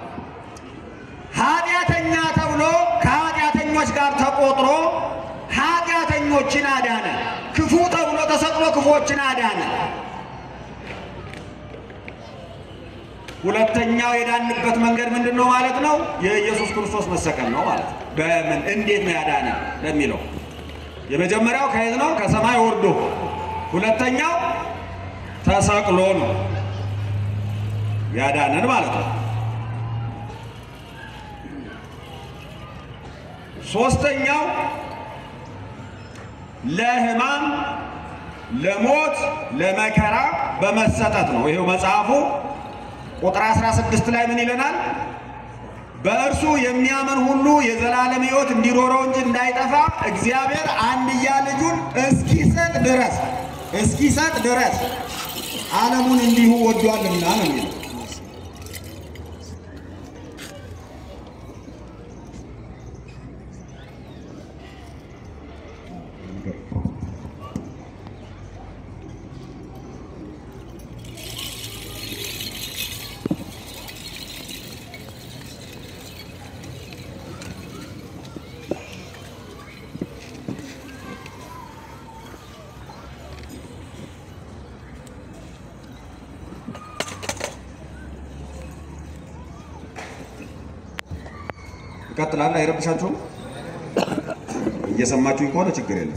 S1: ኃጢአተኛ ተብሎ ከኃጢአተኞች ጋር ተቆጥሮ ኃጢአተኞችን አዳነ። ክፉ ተብሎ ተሰቅሎ ክፉዎችን አዳነ። ሁለተኛው የዳንበት መንገድ ምንድን ነው ማለት ነው? የኢየሱስ ክርስቶስ መሰቀል ነው ማለት ነው። በምን እንዴት ነው ያዳነ ለሚለው የመጀመሪያው ከየት ነው? ከሰማይ ወርዶ። ሁለተኛው ተሰቅሎ ነው ያዳነን ማለት ነው። ሶስተኛው ለሕማም ለሞት ለመከራ በመሰጠት ነው። ይሄው መጽሐፉ ቁጥር 16 ላይ ምን ይለናል? በእርሱ የሚያምን ሁሉ የዘላለም ሕይወት እንዲኖረው እንጂ እንዳይጠፋ እግዚአብሔር አንድያ ልጁን እስኪሰጥ ድረስ እስኪሰጥ ድረስ ዓለሙን እንዲሁ ወዷልና ነው የሚለው። ይቀጥላል። አይረብሻችሁም? እየሰማችሁኝ ከሆነ ችግር የለም።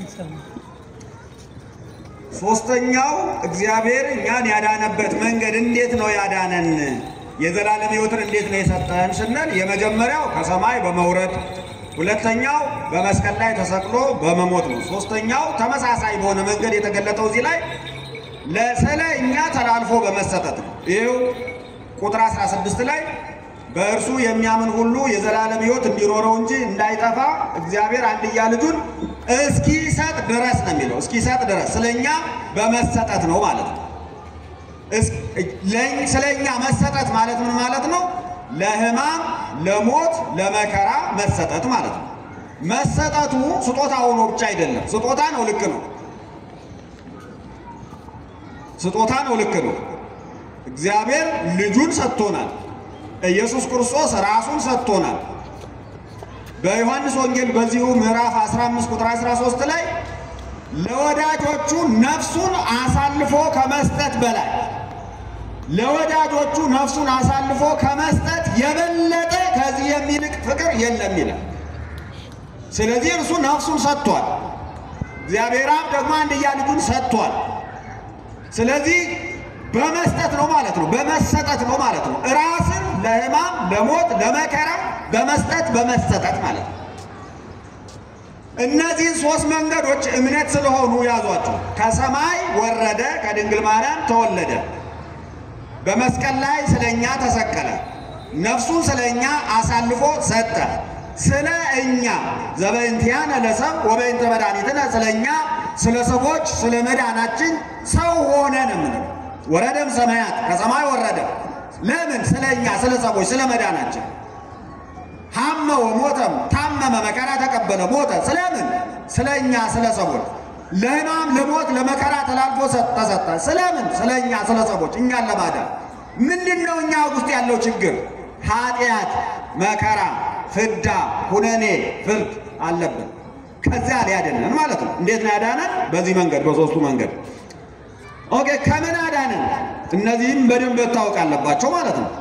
S1: ሶስተኛው እግዚአብሔር እኛን ያዳነበት መንገድ እንዴት ነው ያዳነን? የዘላለም ሕይወትን እንዴት ነው የሰጠን ስንል የመጀመሪያው ከሰማይ በመውረድ ሁለተኛው በመስቀል ላይ ተሰቅሎ በመሞት ነው። ሶስተኛው ተመሳሳይ በሆነ መንገድ የተገለጠው እዚህ ላይ ለስለ እኛ ተላልፎ በመሰጠት ነው። ይኸው ቁጥር 16 ላይ በእርሱ የሚያምን ሁሉ የዘላለም ሕይወት እንዲኖረው እንጂ እንዳይጠፋ እግዚአብሔር አንድያ ልጁን እስኪሰጥ ድረስ ነው የሚለው። እስኪሰጥ ድረስ ስለኛ በመሰጠት ነው ማለት ነው። ስለኛ መሰጠት ማለት ምን ማለት ነው? ለሕማም ለሞት ለመከራ መሰጠት ማለት ነው። መሰጠቱ ስጦታ ሆኖ ብቻ አይደለም። ስጦታ ነው፣ ልክ ነው። ስጦታ ነው፣ ልክ ነው። እግዚአብሔር ልጁን ሰጥቶናል። ኢየሱስ ክርስቶስ ራሱን ሰጥቶናል። በዮሐንስ ወንጌል በዚሁ ምዕራፍ 15 ቁጥር 13 ላይ ለወዳጆቹ ነፍሱን አሳልፎ ከመስጠት በላይ ለወዳጆቹ ነፍሱን አሳልፎ ከመስጠት የበለጠ ከዚህ የሚልቅ ፍቅር የለም ይላል። ስለዚህ እርሱ ነፍሱን ሰጥቷል። እግዚአብሔር አብ ደግሞ አንድያ ልጁን ሰጥቷል። ስለዚህ በመስጠት ነው ማለት ነው። በመሰጠት ነው ማለት ነው። ራስን ለሕማም ለሞት ለመከራ በመስጠት በመሰጠት ማለት ነው። እነዚህ ሶስት መንገዶች እምነት ስለሆኑ ያዟቸው። ከሰማይ ወረደ፣ ከድንግል ማርያም ተወለደ፣ በመስቀል ላይ ስለኛ ተሰቀለ፣ ነፍሱን ስለኛ አሳልፎ ሰጠ። ስለ እኛ ዘበእንቲአነ ለሰብእ ወበእንተ መድኃኒትነ ስለኛ ስለ ሰዎች ስለ መዳናችን ሰው ሆነ ነው የምንለው። ወረደም ሰማያት ከሰማይ ወረደ። ለምን? ስለ እኛ ስለ ሰዎች ስለ መዳናችን። ሐመ ወሞተም ታመመ፣ መከራ ተቀበለ፣ ሞተ። ስለምን? ስለ እኛ ስለ ሰዎች ለሕማም ለሞት ለመከራ ተላልፎ ተሰጠ። ስለምን? ስለ እኛ ስለ ሰዎች እኛን ለማዳን። ምንድን ነው እኛ ውስጥ ያለው ችግር? ኃጢአት፣ መከራ፣ ፍዳ፣ ሁነኔ፣ ፍርድ አለብን። ከዚያ ሊያድነን ማለት ነው። እንዴት ነው ያዳነን? በዚህ መንገድ በሶስቱ መንገድ ኦኬ ከምን አዳነን? እነዚህም በደንብ መታወቅ አለባቸው ማለት ነው።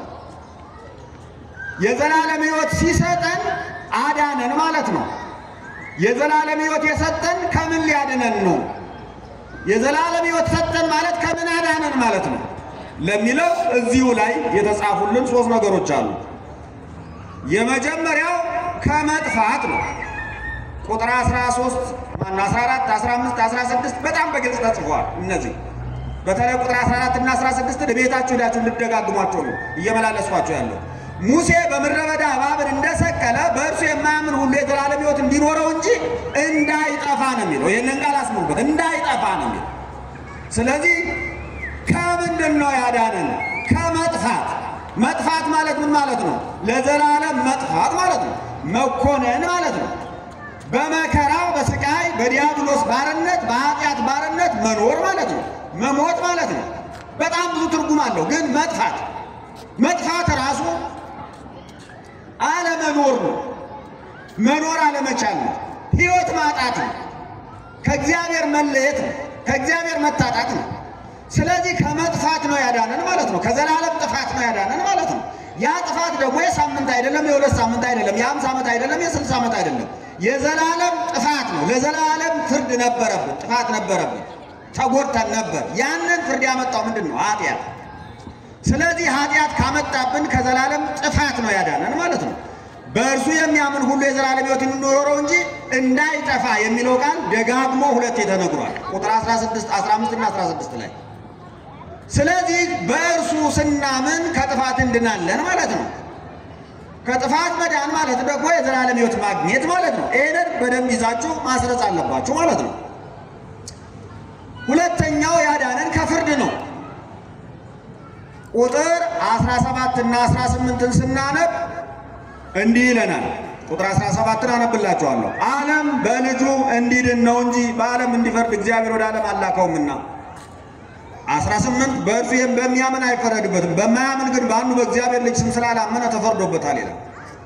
S1: የዘላለም ሕይወት ሲሰጠን አዳነን ማለት ነው። የዘላለም ሕይወት የሰጠን ከምን ሊያድነን ነው? የዘላለም ሕይወት ሰጠን ማለት ከምን አዳነን ማለት ነው ለሚለው እዚሁ ላይ የተጻፉልን ሶስት ነገሮች አሉ። የመጀመሪያው ከመጥፋት ነው። ቁጥር 13 ማነው 14፣ 15፣ 16 በጣም በግልጽ ተጽፏል። እነዚህ በተለይ ቁጥር 14 እና 16 ቤታችሁ ሄዳችሁ ልደጋግሟቸው ነው እየመላለስኳቸው ያለው። ሙሴ በምድረ በዳ እባብን እንደሰቀለ በእርሱ የማያምን ሁሉ የዘላለም ሕይወት እንዲኖረው እንጂ እንዳይጠፋ ነው የሚለው። ይህንን ቃል አስምሩበት፣ እንዳይጠፋ ነው የሚለው። ስለዚህ ከምንድን ነው ያዳነን? ከመጥፋት። መጥፋት ማለት ምን ማለት ነው? ለዘላለም መጥፋት ማለት ነው። መኮነን ማለት ነው። በመከራ በስቃይ በዲያብሎስ ባርነት በኃጢአት ባርነት መኖር ማለት ነው። መሞት ማለት ነው። በጣም ብዙ ትርጉም አለው። ግን መጥፋት መጥፋት ራሱ አለመኖር ነው። መኖር አለመቻል ነው። ሕይወት ማጣት ነው። ከእግዚአብሔር መለየት ነው። ከእግዚአብሔር መታጣት ነው። ስለዚህ ከመጥፋት ነው ያዳነን ማለት ነው። ከዘላለም ጥፋት ነው ያዳነን ማለት ነው። ያ ጥፋት ደግሞ የሳምንት አይደለም፣ የሁለት ሳምንት አይደለም፣ የአምሳ ዓመት አይደለም፣ የስልሳ ዓመት አይደለም። የዘላለም ጥፋት ነው። ለዘላለም ፍርድ ነበረብን፣ ጥፋት ነበረብን፣ ተጎድተን ነበር። ያንን ፍርድ ያመጣው ምንድን ነው? ኃጢአት። ስለዚህ ኃጢአት ካመጣብን ከዘላለም ጥፋት ነው ያዳነን ማለት ነው። በእርሱ የሚያምን ሁሉ የዘላለም ሕይወት እንዲኖረው እንጂ እንዳይጠፋ የሚለው ቃል ደጋግሞ ሁለቴ ተነግሯል። ቁጥር 16፣ 15 እና 16 ላይ ስለዚህ በእርሱ ስናምን ከጥፋት እንድናለን ማለት ነው። ከጥፋት መዳን ማለት ደግሞ የዘላለም ሕይወት ማግኘት ማለት ነው። ይህንን በደንብ ይዛችሁ ማስረጽ አለባችሁ ማለት ነው። ሁለተኛው ያዳነን ከፍርድ ነው። ቁጥር 17 እና 18ን ስናነብ እንዲህ ይለናል። ቁጥር 17ን አነብላችኋለሁ። ዓለም በልጁ እንዲድን ነው እንጂ በዓለም እንዲፈርድ እግዚአብሔር ወደ ዓለም አላከውምና 18 በእርሱ በሚያምን አይፈረድበትም፣ በማያምን ግን በአንዱ በእግዚአብሔር ልጅ ስም ስላላመነ ተፈርዶበታል ይላል።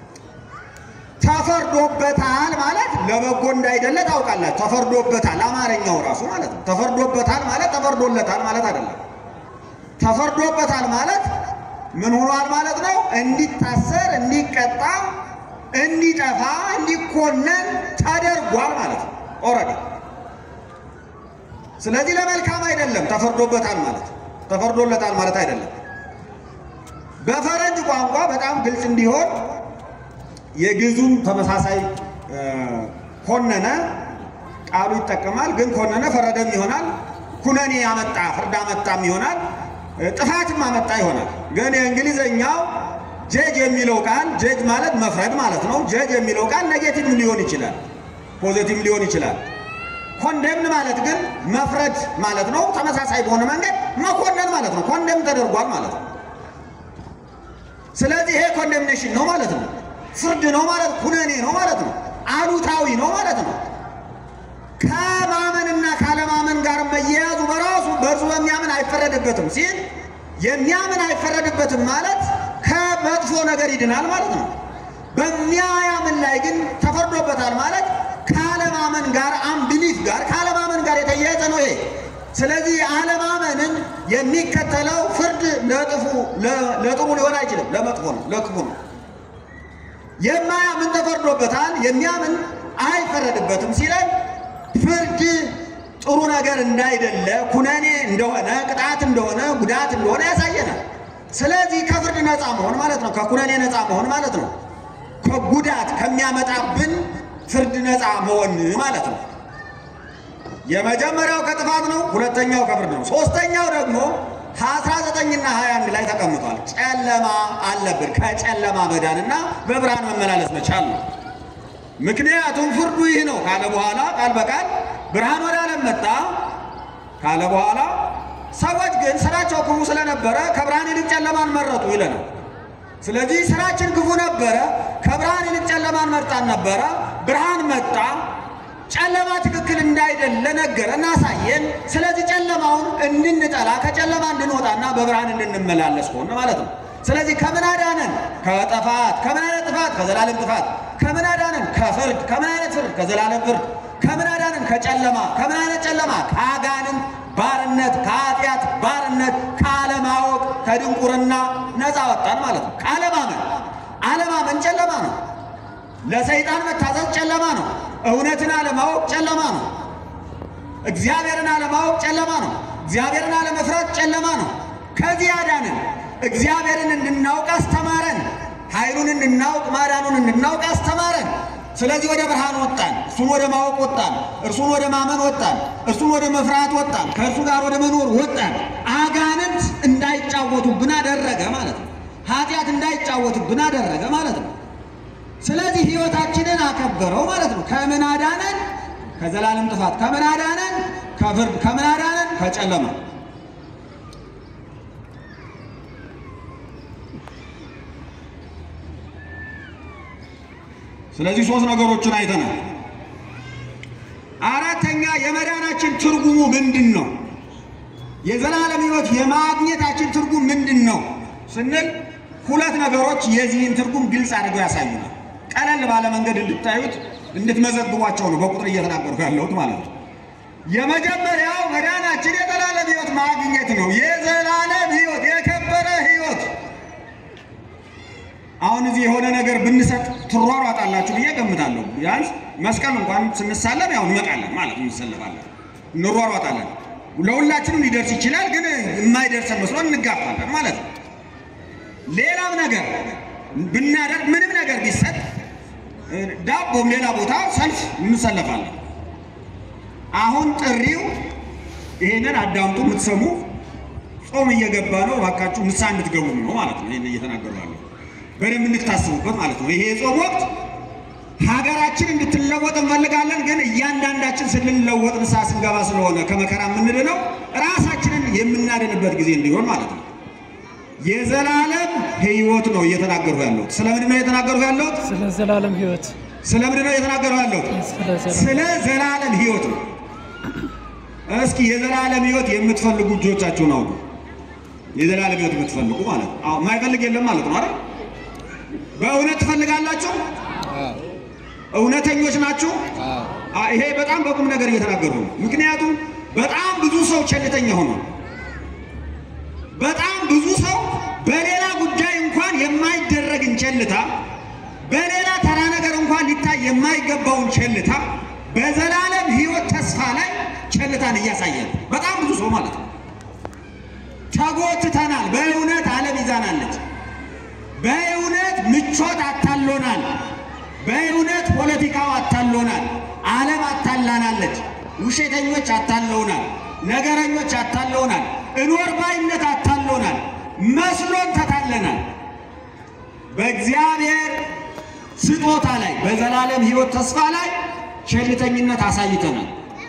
S1: ተፈርዶበታል ማለት ለበጎ እንዳይደለ ታውቃላችሁ። ተፈርዶበታል አማርኛው ራሱ ማለት ነው። ተፈርዶበታል ማለት ተፈርዶለታል ማለት አይደለም። ተፈርዶበታል ማለት ምን ሆኗል ማለት ነው? እንዲታሰር፣ እንዲቀጣ፣ እንዲጠፋ፣ እንዲኮነን ተደርጓል ማለት ነው ኦልሬዲ ስለዚህ ለመልካም አይደለም። ተፈርዶበታል ማለት ተፈርዶለታል ማለት አይደለም። በፈረንጅ ቋንቋ በጣም ግልጽ እንዲሆን የግዙም ተመሳሳይ ኮነነ ቃሉ ይጠቀማል። ግን ኮነነ ፈረደም ይሆናል። ኩነኔ ያመጣ ፍርድ አመጣም ይሆናል። ጥፋትም አመጣ ይሆናል። ግን የእንግሊዘኛው ጀጅ የሚለው ቃል ጀጅ ማለት መፍረድ ማለት ነው። ጀጅ የሚለው ቃል ኔጌቲቭም ሊሆን ይችላል፣ ፖዚቲቭ ሊሆን ይችላል። ኮንደምን ማለት ግን መፍረድ ማለት ነው። ተመሳሳይ በሆነ መንገድ መኮነን ማለት ነው። ኮንደም ተደርጓል ማለት ነው። ስለዚህ ይሄ ኮንደምኔሽን ነው ማለት ነው። ፍርድ ነው ማለት ኩነኔ ነው ማለት ነው። አሉታዊ ነው ማለት ነው። ከማመንና ካለማመን ጋር መያያዙ በራሱ በእርሱ በሚያምን አይፈረድበትም ሲል የሚያምን አይፈረድበትም ማለት ከመጥፎ ነገር ይድናል ማለት ነው። በሚያያምን ላይ ግን ተፈርዶበታል ማለት ከአለማመን ጋር አምቢሊፍ ጋር ከአለማመን ጋር የተያያዘ ነው ይሄ። ስለዚህ አለማመንን የሚከተለው ፍርድ ለጥፉ ለጥሩ ሊሆን አይችልም፣ ለመጥፎ ነው፣ ለክፉ ነው። የማያምን ተፈርዶበታል፣ የሚያምን አይፈረድበትም ሲለን ፍርድ ጥሩ ነገር እንዳይደለ ኩነኔ እንደሆነ ቅጣት እንደሆነ ጉዳት እንደሆነ ያሳየናል። ስለዚህ ከፍርድ ነፃ መሆን ማለት ነው፣ ከኩነኔ ነፃ መሆን ማለት ነው፣ ከጉዳት ከሚያመጣብን ፍርድ ነፃ መሆን ማለት ነው። የመጀመሪያው ከጥፋት ነው። ሁለተኛው ከፍርድ ነው። ሶስተኛው ደግሞ አስራ ዘጠኝና ሀያ አንድ ላይ ተቀምጧል። ጨለማ አለብን። ከጨለማ መዳንና በብርሃን መመላለስ መቻል ነው። ምክንያቱም ፍርዱ ይህ ነው ካለ በኋላ ቃል በቃል ብርሃን ወደ ዓለም መጣ ካለ በኋላ ሰዎች ግን ስራቸው ክፉ ስለነበረ ከብርሃን ይልቅ ጨለማን መረጡ ይለናል። ስለዚህ ስራችን ክፉ ነበረ፣ ከብርሃን ይልቅ ጨለማን መርጣን ነበረ። ብርሃን መጣ፣ ጨለማ ትክክል እንዳይደለ ነገረ እናሳየን። ስለዚህ ጨለማውን እንድንጠላ ከጨለማ እንድንወጣና በብርሃን እንድንመላለስ ሆነ ማለት ነው። ስለዚህ ከምን አዳነን? ከጥፋት። ከምን አይነት ጥፋት? ከዘላለም ጥፋት። ከምን አዳነን? ከፍርድ። ከምን አይነት ፍርድ? ከዘላለም ፍርድ። ከምን አዳነን? ከጨለማ። ከምን አይነት ጨለማ? ከአጋንንት ባርነት፣ ከኃጢአት ባርነት፣ ከአለማወቅ፣ ከድንቁርና ነፃ ወጣን ማለት ነው። ከአለማመን አለማመን ጨለማ ነው። ለሰይጣን መታዘዝ ጨለማ ነው። እውነትን አለማወቅ ጨለማ ነው። እግዚአብሔርን አለማወቅ ጨለማ ነው። እግዚአብሔርን አለመፍራት ጨለማ ነው። ከዚህ አዳንን። እግዚአብሔርን እንድናውቅ አስተማረን። ኃይሉን እንድናውቅ ማዳኑን እንድናውቅ አስተማረን። ስለዚህ ወደ ብርሃን ወጣን። እርሱን ወደ ማወቅ ወጣን። እርሱን ወደ ማመን ወጣን። እርሱን ወደ መፍራት ወጣን። ከእርሱ ጋር ወደ መኖር ወጣን። አጋንንት እንዳይጫወቱብን አደረገ ማለት ነው። ኃጢአት እንዳይጫወቱብን አደረገ ማለት ነው። ስለዚህ ሕይወታችንን አከበረው ማለት ነው። ከምን አዳነን? ከዘላለም ጥፋት። ከምን አዳነን? ከፍርድ። ከምን አዳነን? ከጨለማ። ስለዚህ ሶስት ነገሮችን አይተናል። አራተኛ የመዳናችን ትርጉሙ ምንድን ነው? የዘላለም ሕይወት የማግኘታችን ትርጉም ምንድን ነው ስንል ሁለት ነገሮች የዚህን ትርጉም ግልጽ አድርገው ያሳዩናል። ቀለል ባለ መንገድ እንድታዩት እንድትመዘግቧቸው ነው በቁጥር እየተናገርኩ ያለሁት ማለት ነው። የመጀመሪያው መዳናችን የዘላለም ሕይወት ማግኘት ነው። የዘላለም ሕይወት የከበረ ሕይወት። አሁን እዚህ የሆነ ነገር ብንሰጥ ትሯሯጣላችሁ ብዬ ገምታለሁ። ቢያንስ መስቀል እንኳን ስንሳለም ያው እንመጣለን ማለት ነው፣ እንሰለፋለን፣ እንሯሯጣለን። ለሁላችንም ሊደርስ ይችላል፣ ግን የማይደርሰን መስሎን እንጋፋለን ማለት ነው። ሌላም ነገር ብናደርግ ምንም ነገር ቢሰጥ ዳቦም ሌላ ቦታ ሰልፍ እንሰለፋለን። አሁን ጥሪው ይሄንን አዳምጡ፣ የምትሰሙ ጾም እየገባ ነው፣ እባካችሁ ንስሐ እንድትገቡ ነው ማለት ነው። ይሄን እየተናገሩ ያለው በደንብ እንድታስቡበት ማለት ነው። ይሄ የጾም ወቅት ሀገራችን እንድትለወጥ እንፈልጋለን፣ ግን እያንዳንዳችን ስንለወጥ ንስሐ ስንገባ ስለሆነ ከመከራ የምንድነው ራሳችንን የምናድንበት ጊዜ እንዲሆን ማለት ነው። የዘላለም ሕይወት ነው እየተናገሩ ያለሁት። ስለምንድን ነው እየተናገሩ ያለሁት?
S2: ስለ ዘላለም ሕይወት
S1: ስለምንድን ነው እየተናገሩ ያለሁት?
S2: ስለ ዘላለም
S1: ስለ ዘላለም ሕይወት ነው። እስኪ የዘላለም ሕይወት የምትፈልጉ እጆቻችሁን አውጡ። የዘላለም ሕይወት የምትፈልጉ ማለት ነው። አዎ የማይፈልግ የለም ማለት ነው አይደል? በእውነት ትፈልጋላችሁ? እውነተኞች ናችሁ? አ- ይሄ በጣም በቁም ነገር እየተናገሩ ነው። ምክንያቱም በጣም ብዙ ሰው ቸልተኛ ሆኗል። በጣም ብዙ ሰው በሌላ ጉዳይ እንኳን የማይደረግን ቸልታ፣ በሌላ ተራ ነገር እንኳን ሊታይ የማይገባውን ቸልታ በዘላለም ሕይወት ተስፋ ላይ ቸልታን እያሳየ ነው። በጣም ብዙ ሰው ማለት ነው። ተጎትተናል። በእውነት ዓለም ይዛናለች። በእውነት ምቾት አታሎናል። በእውነት ፖለቲካው አታሎናል። ዓለም አታላናለች። ውሸተኞች አታለውናል። ነገረኞች አታለውናል። እኖር ባይነት አታሎናል። መስሎን ተታለናል። በእግዚአብሔር ስጦታ ላይ በዘላለም ሕይወት ተስፋ ላይ ቸልተኝነት አሳይተናል።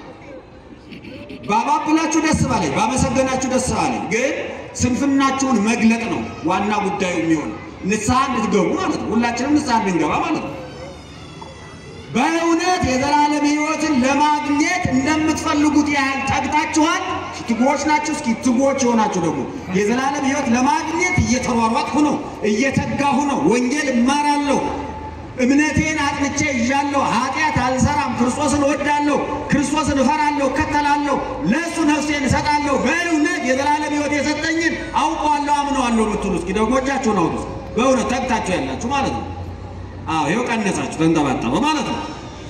S1: ባባብላችሁ ደስ ባለኝ፣ ባመሰገናችሁ ደስ ባለኝ። ግን ስንፍናችሁን መግለጥ ነው ዋና ጉዳዩ የሚሆን ንስሐ እንድትገቡ ማለት ነው። ሁላችንም ንስሐ እንድንገባ ማለት ነው። በእውነት የዘላለም ሕይወትን ለማግኘት እንደምትፈልጉት ያህል ተግታችኋል። ትጉዎች ናችሁ። እስኪ ትጉዎች የሆናችሁ ደግሞ የዘላለም ሕይወት ለማግኘት እየተሯሯጥኩ ነው፣ እየተጋሁ ነው፣ ወንጌል እማራለሁ፣ እምነቴን አጥንቼ ይዣለሁ፣ ኃጢአት አልሰራም፣ ክርስቶስን እወዳለሁ፣ ክርስቶስን እፈራለሁ፣ እከተላለሁ፣ ለእሱ ነፍሴን እሰጣለሁ፣ በእውነት የዘላለም ሕይወት የሰጠኝን አውቀዋለሁ፣ አምነዋለሁ የምትሉ እስኪ ደግሞ እጃችሁን አውጡ። በእውነት ተግታችሁ ያላችሁ ማለት ነው። አዎ ይኸው ቀነሳችሁ፣ ተንጠባጠበ ማለት ነው።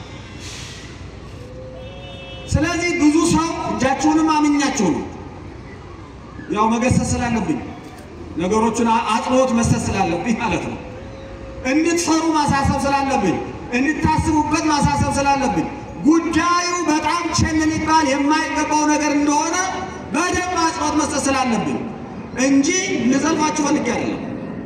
S1: ስለዚህ ብዙ ሰው እጃችሁንም አምኛችሁ ነው ያው መገሰጽ ስላለብኝ ነገሮቹን አ- አጽንኦት መስጠት ስላለብኝ ማለት ነው። እንድትፈሩ ማሳሰብ ስላለብኝ፣ እንድታስቡበት ማሳሰብ ስላለብኝ ጉዳዩ በጣም ቸል ሊባል የማይገባው ነገር እንደሆነ በደንብ አጽንኦት መስጠት ስላለብኝ እንጂ ልዘልፋችሁ ፈልጌ አይደለም።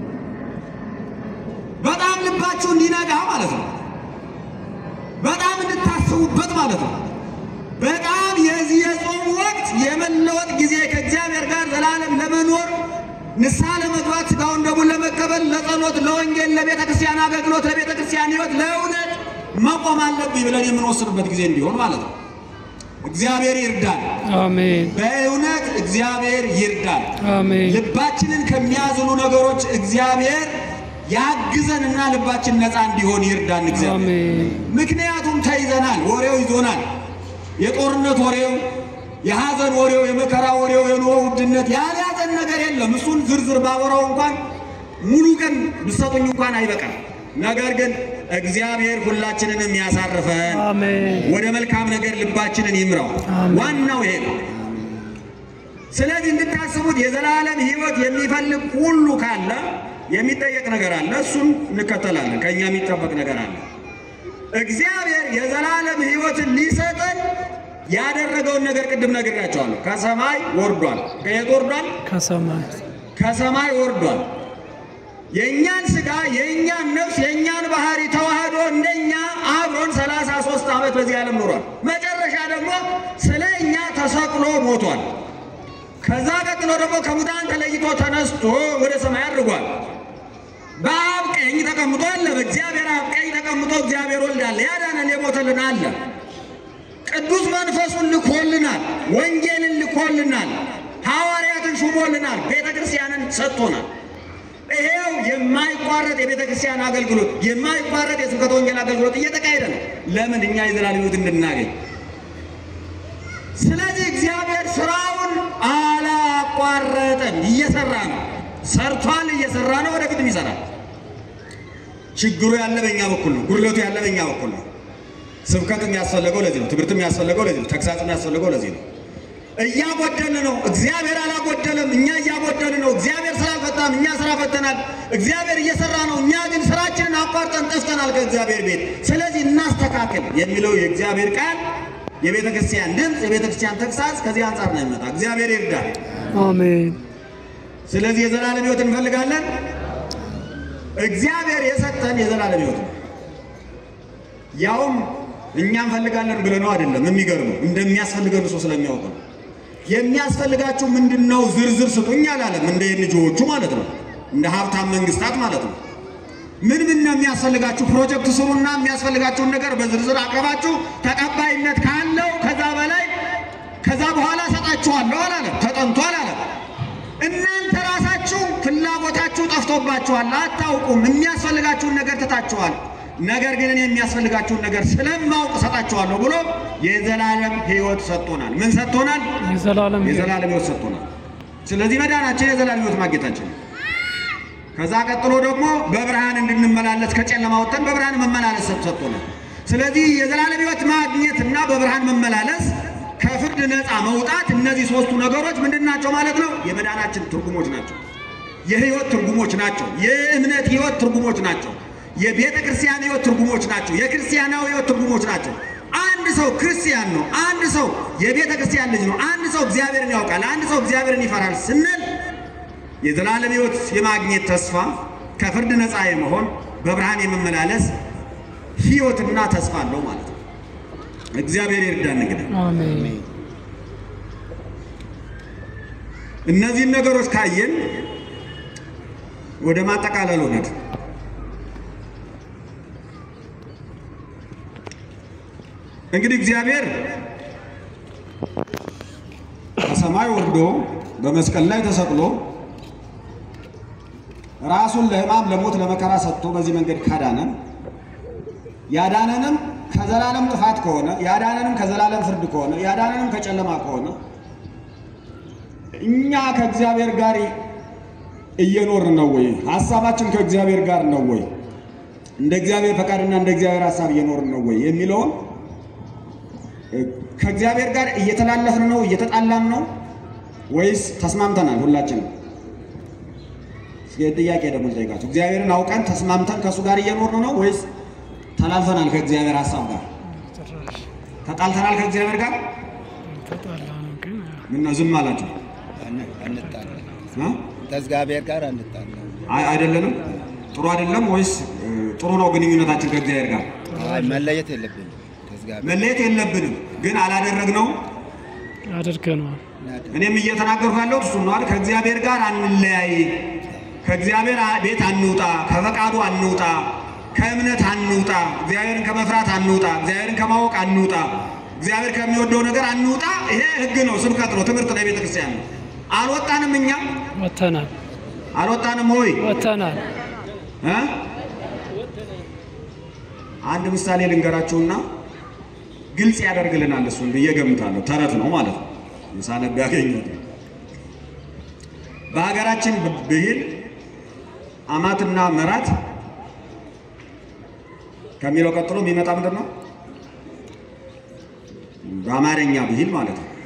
S1: በጣም ልባችሁ እንዲነጋ ማለት ነው። በጣም እንድታስቡበት ማለት ነው። በጣም የዚህ የጾም ወቅት የመለወጥ ጊዜ ከእግዚአብሔር ጋር ዘላለም ለመኖር ንስሐ ለመግባት ሥጋውን ደሙን ለመቀበል ለጸሎት፣ ለወንጌል፣ ለቤተ ክርስቲያን አገልግሎት፣ ለቤተ ክርስቲያን ሕይወት፣ ለእውነት መቆም አለብኝ ብለን የምንወስንበት ጊዜ እንዲሆን ማለት ነው። እግዚአብሔር ይርዳል።
S2: አሜን
S1: በእውነት እግዚአብሔር ይርዳል።
S2: አሜን
S1: ልባችንን ከሚያዝኑ ነገሮች እግዚአብሔር ያግዘንና ልባችን ነፃ እንዲሆን ይርዳን እግዚአብሔር።
S2: አሜን
S1: ምክንያቱም ተይዘናል፣ ወሬው ይዞናል። የጦርነት ወሬው፣ የሐዘን ወሬው፣ የመከራ ወሬው፣ የኑሮ ውድነት ያልያዘን ነገር የለም። እሱን ዝርዝር ባወራው እንኳን ሙሉ ቀን ብሰጡኝ እንኳን አይበቃም። ነገር ግን እግዚአብሔር ሁላችንንም ያሳርፈን፣
S2: አሜን
S1: ወደ መልካም ነገር ልባችንን ይምራው።
S2: አሜን።
S1: ዋናው ይሄ ነው። ስለዚህ እንድታስቡት የዘላለም ሕይወት የሚፈልግ ሁሉ ካለ የሚጠየቅ ነገር አለ። እሱን እንከተላለን። ከእኛ የሚጠበቅ ነገር አለ። እግዚአብሔር የዘላለም ሕይወትን ሊሰጠን ያደረገውን ነገር ቅድም ነግራቸዋለሁ። ከሰማይ ወርዷል። ከየት ወርዷል?
S2: ከሰማይ
S1: ከሰማይ ወርዷል። የእኛን ሥጋ የእኛን ነፍስ የእኛን ባህሪ ተዋህዶ እንደኛ አብሮን ሰላሳ ሦስት ዓመት በዚህ ዓለም ኖሯል። መጨረሻ ደግሞ ስለ እኛ ተሰቅሎ ሞቷል። ከዛ ቀጥሎ ደግሞ ከሙታን ተለይቶ ተነስቶ ወደ ሰማይ አድርጓል። በአብ ቀኝ ተቀምጦ አለ። በእግዚአብሔር አብ ቀኝ ተቀምጦ እግዚአብሔር ወልድ አለ። ያዳነን የሞተልን አለ። ቅዱስ መንፈሱን ልኮልናል። ወንጌልን ልኮልናል። ሐዋርያትን ሹሞልናል። ቤተ ክርስቲያንን ሰጥቶናል። ይሄው የማይቋረጥ የቤተ ክርስቲያን አገልግሎት የማይቋረጥ የስብከተ ወንጌል አገልግሎት እየተካሄደ ነው። ለምን? እኛ የዘላለም ሕይወት እንድናገኝ ስለዚህ እግዚአብሔር ስራውን አላቋረጠም፣ እየሰራ ነው። ሰርቷል፣ እየሰራ ነው፣ ወደፊትም ይሰራል። ችግሩ ያለ በእኛ በኩል ነው። ጉድለቱ ያለ በእኛ በኩል ነው። ስብከት የሚያስፈልገው ለዚህ ነው። ትምህርት የሚያስፈልገው ለዚህ ነው። ተግሳጽ የሚያስፈልገው ለዚህ ነው። እያጎደልን ነው። እግዚአብሔር አላጎደለም፣ እኛ እያጎደልን ነው። እግዚአብሔር ስራ አልፈታም፣ እኛ ስራ ፈተናል። እግዚአብሔር እየሰራ ነው፣ እኛ ግን ስራችንን አቋርጠን ጠፍተናል ከእግዚአብሔር ቤት። ስለዚህ እናስተካክል የሚለው የእግዚአብሔር ቃል የቤተ ክርስቲያን ድምፅ፣ የቤተ ክርስቲያን ተግሳጽ ከዚህ አንጻር ነው የሚመጣ። እግዚአብሔር ይርዳል።
S2: አሜን።
S1: ስለዚህ የዘላለም ሕይወት እንፈልጋለን። እግዚአብሔር የሰጠን የዘላለም ሕይወት ነው። ያውም እኛ እንፈልጋለን ብለነው አይደለም። የሚገርመው እንደሚያስፈልገን እሱ ስለሚያውቅ ነው። የሚያስፈልጋችሁ ምንድን ነው? ዝርዝር ስጡኝ አላለም። እንደ ኤንጂኦዎቹ ማለት ነው፣ እንደ ሀብታም መንግስታት ማለት ነው። ምን ምን ነው የሚያስፈልጋችሁ? ፕሮጀክት ስሩና የሚያስፈልጋችሁን ነገር በዝርዝር አቅርባችሁ ተቀባይነት ካለው ከዛ በላይ ከዛ በኋላ ሰጣችኋለሁ አላለም። ተጠንቶ አላለም። እናንተ ራሳችሁ ፍላጎታችሁ ጠፍቶባችኋል፣ አታውቁም። የሚያስፈልጋችሁን ነገር ትታችኋል። ነገር ግን እኔ የሚያስፈልጋችሁን ነገር ስለማውቅ ሰጣችኋለሁ ብሎ የዘላለም ሕይወት ሰጥቶናል። ምን ሰጥቶናል?
S2: የዘላለም ሕይወት
S1: የዘላለም ሕይወት ሰጥቶናል። ስለዚህ መዳናችን የዘላለም ሕይወት ማግኘታችን ነው። ከዛ ቀጥሎ ደግሞ በብርሃን እንድንመላለስ ከጨለማ ወጥተን በብርሃን መመላለስ ሰጥቶናል። ስለዚህ የዘላለም ሕይወት ማግኘት እና በብርሃን መመላለስ ከፍርድ ነፃ መውጣት፣ እነዚህ ሶስቱ ነገሮች ምንድን ናቸው ማለት ነው? የመዳናችን ትርጉሞች ናቸው። የህይወት ትርጉሞች ናቸው። የእምነት ህይወት ትርጉሞች ናቸው። የቤተ ክርስቲያን ህይወት ትርጉሞች ናቸው። የክርስቲያናዊ ህይወት ትርጉሞች ናቸው። አንድ ሰው ክርስቲያን ነው። አንድ ሰው የቤተ ክርስቲያን ልጅ ነው። አንድ ሰው እግዚአብሔርን ያውቃል። አንድ ሰው እግዚአብሔርን ይፈራል ስንል የዘላለም ህይወት የማግኘት ተስፋ፣ ከፍርድ ነፃ የመሆን በብርሃን የመመላለስ ህይወትና ተስፋ አለው ማለት ነው። እግዚአብሔር ይርዳን። እንግዲህ
S2: አሜን።
S1: እነዚህን ነገሮች ካየን ወደ ማጠቃለሉ ነት እንግዲህ እግዚአብሔር ከሰማይ ወርዶ በመስቀል ላይ ተሰቅሎ ራሱን ለሕማም ለሞት ለመከራ ሰጥቶ በዚህ መንገድ ካዳነን ያዳነንም ከዘላለም ጥፋት ከሆነ ያዳነንም ከዘላለም ፍርድ ከሆነ ያዳነንም ከጨለማ ከሆነ እኛ ከእግዚአብሔር ጋር እየኖርን ነው ወይ? ሀሳባችን ከእግዚአብሔር ጋር ነው ወይ? እንደ እግዚአብሔር ፈቃድና እንደ እግዚአብሔር ሀሳብ እየኖርን ነው ወይ የሚለውን ከእግዚአብሔር ጋር እየተላለፍን ነው እየተጣላን ነው ወይስ ተስማምተናል? ሁላችንም እስኪ ጥያቄ ደግሞ ጠይቃቸው። እግዚአብሔርን አውቀን ተስማምተን ከእሱ ጋር እየኖርን ነው ወይስ ተላልፈናል? ከእግዚአብሔር ሀሳብ ጋር
S2: ጭራሽ
S1: ተጣልተናል? ከእግዚአብሔር ጋር
S2: ተጣላ ነው ግን
S1: ምነው ዝም አላችሁ?
S3: አንጣላ
S1: እ?
S3: ከእግዚአብሔር ጋር አንጣላ።
S1: አይ አይደለንም? ጥሩ አይደለም ወይስ እ, ጥሩ ነው ግንኙነታችን ከእግዚአብሔር ጋር?
S3: አይ መለየት የለብንም ከእግዚአብሔር
S1: መለየት የለብንም ግን አላደረግነው።
S2: አድርገነዋል።
S3: እናድር።
S1: እኔም እየተናገርኩ ያለሁት እሱን ነው አይደል? ከእግዚአብሔር ጋር አንለያይ፣ ከእግዚአብሔር ቤት አንውጣ፣ ከፈቃዱ አንውጣ፣ ከእምነት አንውጣ፣ እግዚአብሔርን ከመፍራት አንውጣ፣ እግዚአብሔርን ከማወቅ አንውጣ፣ እግዚአብሔር ከሚወደው ነገር አንውጣ። ይሄ ሕግ ነው፣ ስብከት ነው፣ ትምህርት ነው፣ የቤተ ክርስቲያን ነው። አልወጣንም፣ እኛ
S2: ወጥተናል
S1: አልወጣንም ሆይ
S2: ወጥተናል።
S1: እ? አንድ ምሳሌ ልንገራችሁና ግልጽ ያደርግልናል። እሱን ብዬ ገምታለሁ። ተረት ነው ማለት ነው። ሳነብ ያገኘሁት በሀገራችን ብሂል አማትና መራት ከሚለው ቀጥሎ የሚመጣ ምንድን ነው? በአማርኛ ብሂል ማለት ነው።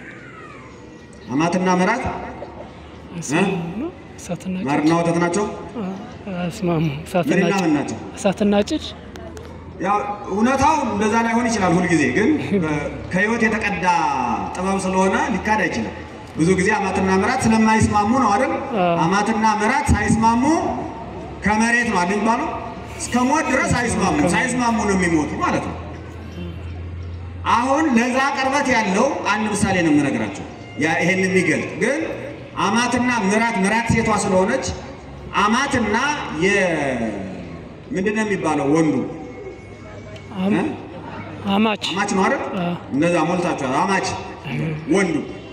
S1: አማትና መራት
S2: አይስማሙ ነው። እሳትና ጭድ
S1: ማርና ወተት ናቸው።
S2: አይስማሙ። እሳትና
S1: ምንና
S2: ጭድ
S1: ምን ናቸው?
S2: እሳትና ጭድ
S1: ያው እውነታው እንደዛ ላይሆን ይችላል። ሁልጊዜ ግን በ- ከህይወት የተቀዳ ጥበብ ስለሆነ ሊካድ አይችልም። ብዙ ጊዜ አማትና ምራት ስለማይስማሙ ነው አይደል?
S2: አዎ።
S1: አማትና ምራት ሳይስማሙ ከመሬት ነው አይደል የሚባለው? እስከ ሞት ድረስ አይስማሙ፣ ሳይስማሙ ነው የሚሞቱ ማለት ነው። አሁን ለዛ ቅርበት ያለው አንድ ምሳሌ ነው የምነግራቸው፣ ያ ይሄን የሚገልጥ ግን አማትና ምራት ምራት ሴቷ ስለሆነች አማትና የ ምንድን ነው የሚባለው ወንዱ
S2: አም-
S1: እ?
S2: አማች
S1: አማች ነው አይደል?
S2: አ።
S1: እንደዛ ሞልታችኋል። አማች ወንዱ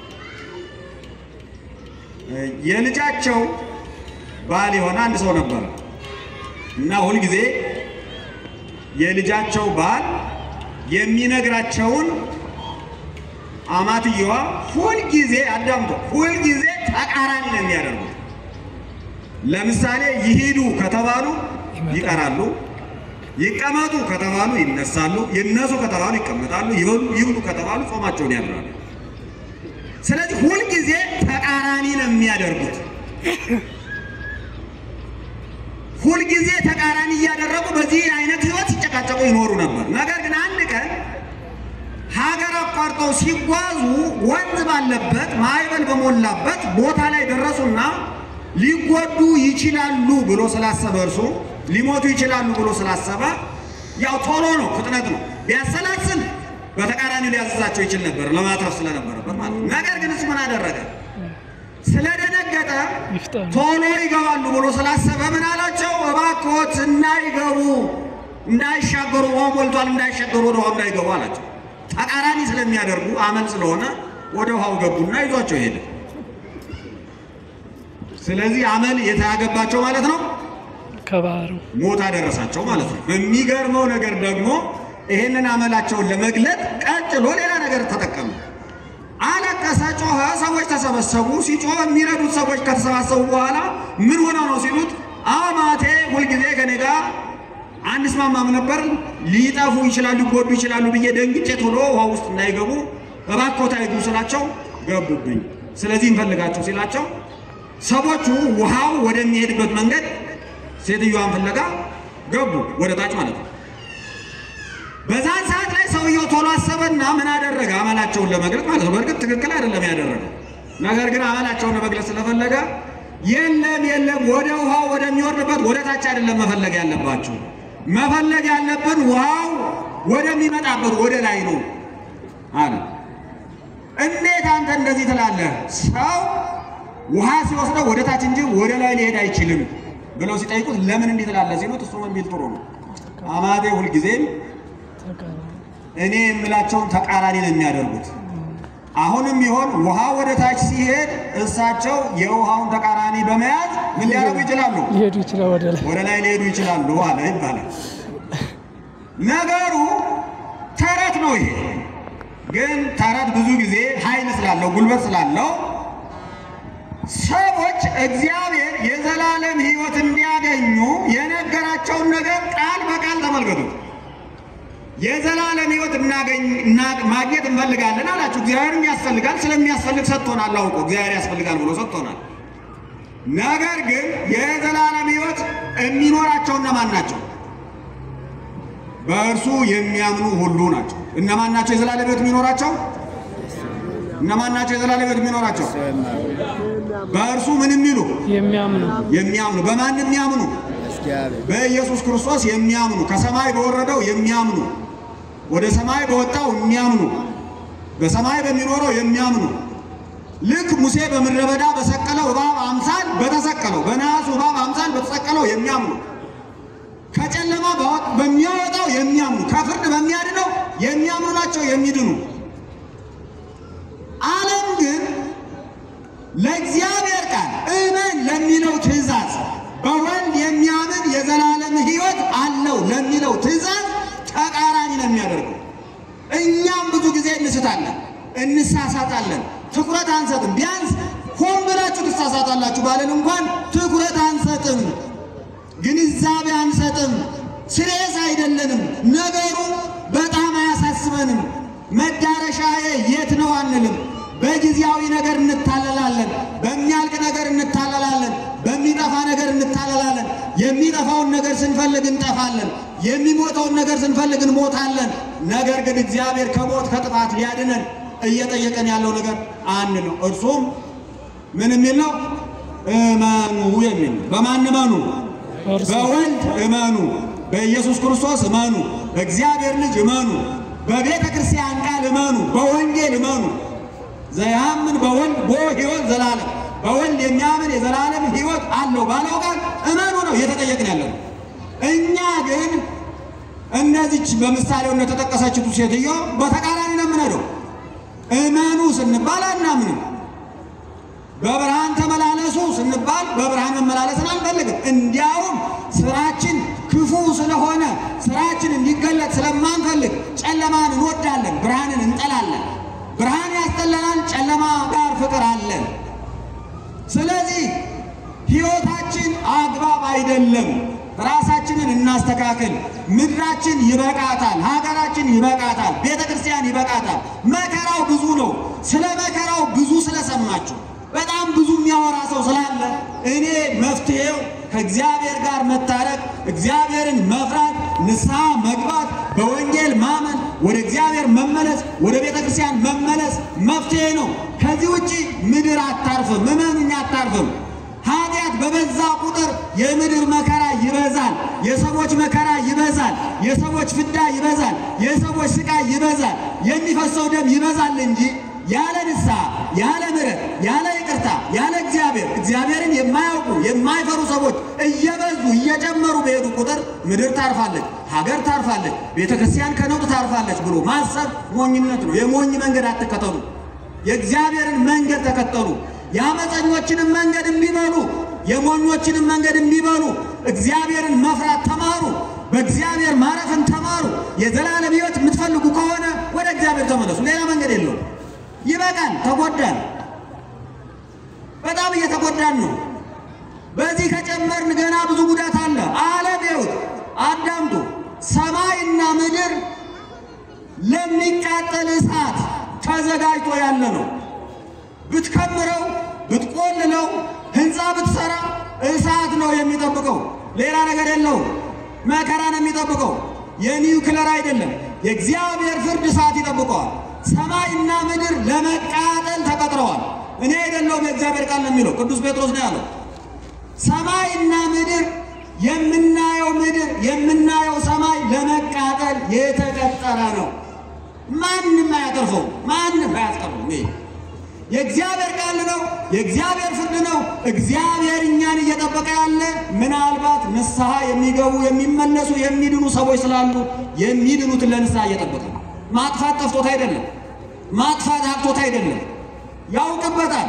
S1: እ፣ የልጃቸው ባል የሆነ አንድ ሰው ነበረ እና ሁልጊዜ የልጃቸው ባል የሚነግራቸውን አማትየዋ ሁልጊዜ አዳምጦ ሁልጊዜ ተቃራኒ ነው የሚያደርጉት። ለምሳሌ ይሂዱ ከተባሉ ይቀራሉ፣ ይቀመጡ ከተባሉ ይነሳሉ፣ ይነሱ ከተባሉ ይቀመጣሉ፣ ይበሉ ይብሉ ከተባሉ ጾማቸውን ያድራሉ። ስለዚህ ሁልጊዜ ተቃራኒ ነው የሚያደርጉት። ሁልጊዜ ተቃራኒ እያደረጉ በዚህ አይነት ህይወት ሲጨቃጨቁ ይኖሩ ነበር። ነገር ግን አንድ ቀን ሀገር አቋርጠው ሲጓዙ ወንዝ ባለበት ማዕበል በሞላበት ቦታ ላይ ደረሱና ሊጎዱ ይችላሉ ብሎ ስላሰበ እርሱ ሊሞቱ ይችላሉ ብሎ ስላሰበ ያው ቶሎ ነው፣ ፍጥነት ነው። ቢያሰላስል በተቃራኒ ሊያዘዛቸው ይችል ነበር ለማትረፍ ስለነበረበት ማለት ነው። ነገር ግን እሱ ምን አደረገ? ስለደነገጠ
S2: ይፍጠኑ።
S1: ቶሎ ይገባሉ ብሎ ስላሰበ ምን አላቸው? እባክዎት እንዳይገቡ እንዳይሻገሩ፣ ውሃ ሞልቷል፣ እንዳይሻገሩ ወደ ውሃ እንዳይገቡ አላቸው። ተቃራኒ ስለሚያደርጉ አመል ስለሆነ ወደ ውሃው ገቡና ይዟቸው ሄደ። ስለዚህ አመል የተያገባቸው ማለት ነው
S2: ከባህሩ
S1: ሞት አደረሳቸው ማለት ነው። የሚገርመው ነገር ደግሞ ይሄንን አመላቸውን ለመግለጥ ቀጥሎ ሌላ ነገር ተጠቀሙ። አለቀሰ፣ ጮኸ፣ ሰዎች ተሰበሰቡ። ሲጮህ የሚረዱት ሰዎች ከተሰባሰቡ በኋላ ምን ሆነው ነው ሲሉት አማቴ ሁልጊዜ ከኔ ጋር አንስማማም ነበር፣ ሊጠፉ ይችላሉ፣ ሊጎዱ ይችላሉ ብዬ ደንግጬ ቶሎ ውሃ ውስጥ እንዳይገቡ እባክዎት አይግቡ ስላቸው ገቡብኝ። ስለዚህ እንፈልጋቸው ሲላቸው ሰዎቹ ውሃው ወደሚሄድበት መንገድ ሴትዮዋን ፍለጋ ገቡ፣ ወደ ታች ማለት ነው። በዛን ሰዓት ላይ ሰውየው ቶሎ አሰበና ምን አደረገ? አመላቸውን ለመግለጽ ማለት ነው። በእርግጥ ትክክል አይደለም ያደረገው፣ ነገር ግን አመላቸውን ለመግለጽ ስለፈለገ የለም የለም፣ ወደ ውሃው ወደሚወርድበት ወደ ታች አይደለም መፈለግ ያለባችሁ፣ መፈለግ ያለብን ውሃው ወደሚመጣበት ወደ ላይ ነው አለ። እንዴት አንተ እንደዚህ ትላለህ? ሰው ውሃ ሲወስደው ወደ ታች እንጂ ወደ ላይ ሊሄድ አይችልም ብለው ሲጠይቁት ለምን እንዲህ ትላለህ ሲሉት እሱ ምን ቢል ጥሩ ነው አማቴ ሁልጊዜም
S2: ተቃራኒ
S1: እኔ የምላቸውን ተቃራኒ ነው የሚያደርጉት። አሁንም ቢሆን ውሃ ወደ ታች ሲሄድ እሳቸው የውሃውን ተቃራኒ በመያዝ ምን ሊያደርጉ ይችላሉ?
S2: ሊሄዱ ይችላል ወደ ላይ
S1: ወደ ላይ ሊሄዱ ይችላሉ አለ ይባላል። ነገሩ ተረት ነው። ይሄ ግን ተረት ብዙ ጊዜ ኃይል ስላለው ጉልበት ስላለው ሰዎች እግዚአብሔር የዘላለም ሕይወት እንዲያገኙ የነገራቸውን ነገር ቃል በቃል ተመልከቱት። የዘላለም ሕይወት እናገኝ እና- ማግኘት እንፈልጋለን አላችሁ። እግዚአብሔርም ያስፈልጋል፣ ስለሚያስፈልግ ሰጥቶናል። አውቆ እግዚአብሔር ያስፈልጋል ብሎ ሰጥቶናል። ነገር ግን የዘላለም ሕይወት የሚኖራቸው እነማን ናቸው? በእርሱ የሚያምኑ ሁሉ ናቸው። እነማን ናቸው የዘላለም ሕይወት የሚኖራቸው? እነማን ናቸው የዘላለም ሕይወት የሚኖራቸው? በእርሱ ምን የሚሉ
S2: የሚያምኑ
S1: የሚያምኑ። በማን የሚያምኑ?
S3: እግዚአብሔር
S1: በኢየሱስ ክርስቶስ የሚያምኑ ከሰማይ በወረደው የሚያምኑ ወደ ሰማይ በወጣው የሚያምኑ በሰማይ በሚኖረው የሚያምኑ ልክ ሙሴ በምድረ በዳ በሰቀለው እባብ አምሳል በተሰቀለው በነሐሱ እባብ አምሳል በተሰቀለው የሚያምኑ ከጨለማ ባወጥ- በሚያወጣው የሚያምኑ ከፍርድ በሚያድነው የሚያምኑ ናቸው የሚድኑ። ዓለም ግን ለእግዚአብሔር ቃል እመን ለሚለው ትእዛዝ በወልድ የሚያምን የዘላለም ሕይወት አለው ለሚለው ትእዛዝ ተቃራኒ ነው የሚያደርገው። እኛም ብዙ ጊዜ እንስታለን፣ እንሳሳታለን፣ ትኩረት አንሰጥም። ቢያንስ ሆን ብላችሁ ትሳሳታላችሁ ባለን እንኳን ትኩረት አንሰጥም፣ ግንዛቤ አንሰጥም፣ ስሬስ አይደለንም። ነገሩ በጣም አያሳስበንም። መዳረሻዬ የት ነው አንልም። በጊዜያዊ ነገር እንታለላለን፣ በሚያልቅ ነገር እንታለላለን፣ በሚጠፋ ነገር እንታለላለን። የሚጠፋውን ነገር ስንፈልግ እንጠፋለን፣ የሚሞተውን ነገር ስንፈልግ እንሞታለን። ነገር ግን እግዚአብሔር ከሞት ከጥፋት ሊያድነን እየጠየቀን ያለው ነገር አንድ ነው። እርሱም ምን የሚል ነው? እመኑ የሚል ነው። በማን እመኑ?
S2: እርሱ
S1: በወልድ እመኑ፣ በኢየሱስ ክርስቶስ እመኑ፣ በእግዚአብሔር ልጅ እመኑ፣ በቤተ ክርስቲያን ቃል እመኑ፣ በወንጌል እመኑ። ዘያምን በወልድ ቦ ሕይወት ዘላለም በወልድ የሚያምን የዘላለም ሕይወት አለው ባለው ቃል እመኑ ነው እየተጠየቅን ያለ ነው። እኛ ግን እነዚች በምሳሌው እንደተጠቀሰችቱ ሴትዮ በተቃራኒ ነው የምንሄደው። እመኑ ስንባል አናምንም። በብርሃን ተመላለሱ ስንባል በብርሃን መመላለስን አንፈልግም። እንዲያውም ስራችን ክፉ ስለሆነ ስራችን እንዲገለጥ ስለማንፈልግ ጨለማን እንወዳለን፣ ብርሃንን እንጠላለን። ብርሃን ጨለማ ጋር ፍቅር አለን። ስለዚህ ሕይወታችን አግባብ አይደለም። ራሳችንን እናስተካክል። ምድራችን ይበቃታል፣ ሀገራችን ይበቃታል፣ ቤተ ክርስቲያን ይበቃታል። መከራው ብዙ ነው። ስለ መከራው ብዙ ስለሰማችሁ በጣም ብዙ የሚያወራ ሰው ስላለ እኔ መፍትሄው ከእግዚአብሔር ጋር መታረቅ፣ እግዚአብሔርን መፍራት፣ ንስሐ መግባት፣ በወንጌል ማመን፣ ወደ እግዚአብሔር መመለስ፣ ወደ ቤተ ክርስቲያን መመለስ መፍትሄ ነው። ከዚህ ውጪ ምድር አታርፍም፣ እመኑኝ አታርፍም። ኃጢአት በበዛ ቁጥር የምድር መከራ ይበዛል፣ የሰዎች መከራ ይበዛል፣ የሰዎች ፍዳ ይበዛል፣ የሰዎች ስቃይ ይበዛል፣ የሚፈሰው ደም ይበዛል እንጂ ያለ ንስሐ ያለ ምሕረት ያለ ይቅርታ ያለ እግዚአብሔር እግዚአብሔርን የማያውቁ የማይፈሩ ሰዎች እየበዙ እየጨመሩ በሄዱ ቁጥር ምድር ታርፋለች፣ ሀገር ታርፋለች፣ ቤተ ክርስቲያን ከነውጥ ታርፋለች ብሎ ማሰብ ሞኝነት ነው። የሞኝ መንገድ አትከተሉ፣ የእግዚአብሔርን መንገድ ተከተሉ። የአመፀኞችንም መንገድ እምቢበሉ የሞኞችንም መንገድ እምቢበሉ እግዚአብሔርን መፍራት ተማሩ። በእግዚአብሔር ማረፍን ተማሩ። የዘላለም ሕይወት የምትፈልጉ ከሆነ ወደ እግዚአብሔር ተመለሱ። ሌላ መንገድ የለውም። ይበቃል። ተጎዳን፣ በጣም እየተጎዳን ነው። በዚህ ከጨመርን ገና ብዙ ጉዳት አለ። ዓለም ይሁት አዳምጡ። ሰማይና ምድር ለሚቃጠል እሳት ተዘጋጅቶ ያለ ነው። ብትከምረው ብትቆልለው ህንፃ ብትሰራ እሳት ነው የሚጠብቀው። ሌላ ነገር የለውም። መከራ ነው የሚጠብቀው። የኒውክለር አይደለም። የእግዚአብሔር ፍርድ እሳት ይጠብቀዋል። ሰማይና ምድር ለመቃጠል ተቀጥረዋል። እኔ አይደለሁም፣ የእግዚአብሔር ቃል ነው የሚለው። ቅዱስ ጴጥሮስ ነው ያለው። ሰማይና ምድር የምናየው ምድር የምናየው ሰማይ ለመቃጠል የተቀጠረ ነው። ማንም አያተርፈው፣ ማንም አያስቀረው። ይሄ የእግዚአብሔር ቃል ነው። የእግዚአብሔር ፍርድ ነው። እግዚአብሔር እኛን እየጠበቀ ያለ ምናልባት ንስሐ የሚገቡ የሚመለሱ የሚድኑ ሰዎች ስላሉ የሚድኑትን ለንስሐ እየጠበቀ ነው። ማጥፋት ጠፍቶት አይደለም። ማጥፋት አቅቶት አይደለም። ያውቅበታል።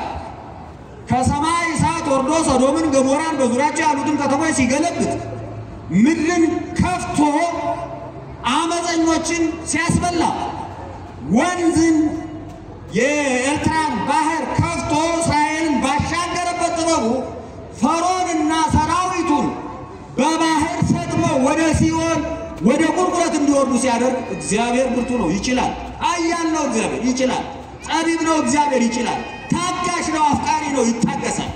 S1: ከሰማይ እሳት ወርዶ ሰዶምን፣ ገሞራን በዙሪያቸው ያሉትን ከተሞች ሲገለብጥ ምድርን ከፍቶ አመፀኞችን ሲያስበላ ወንዝን የኤርትራን ባህር ከፍቶ እስራኤልን ባሻገረበት ጥበቡ ፈርዖንና ሰራዊቱን በባህር ሰጥመው ወደ ሲኦል ወደ ቁልቁለት እንዲወርዱ ሲያደርግ እግዚአብሔር ብርቱ ነው፣ ይችላል። ኃያል ነው እግዚአብሔር፣ ይችላል። ጠቢብ ነው እግዚአብሔር፣ ይችላል። ታጋሽ ነው፣ አፍቃሪ ነው፣ ይታገሳል።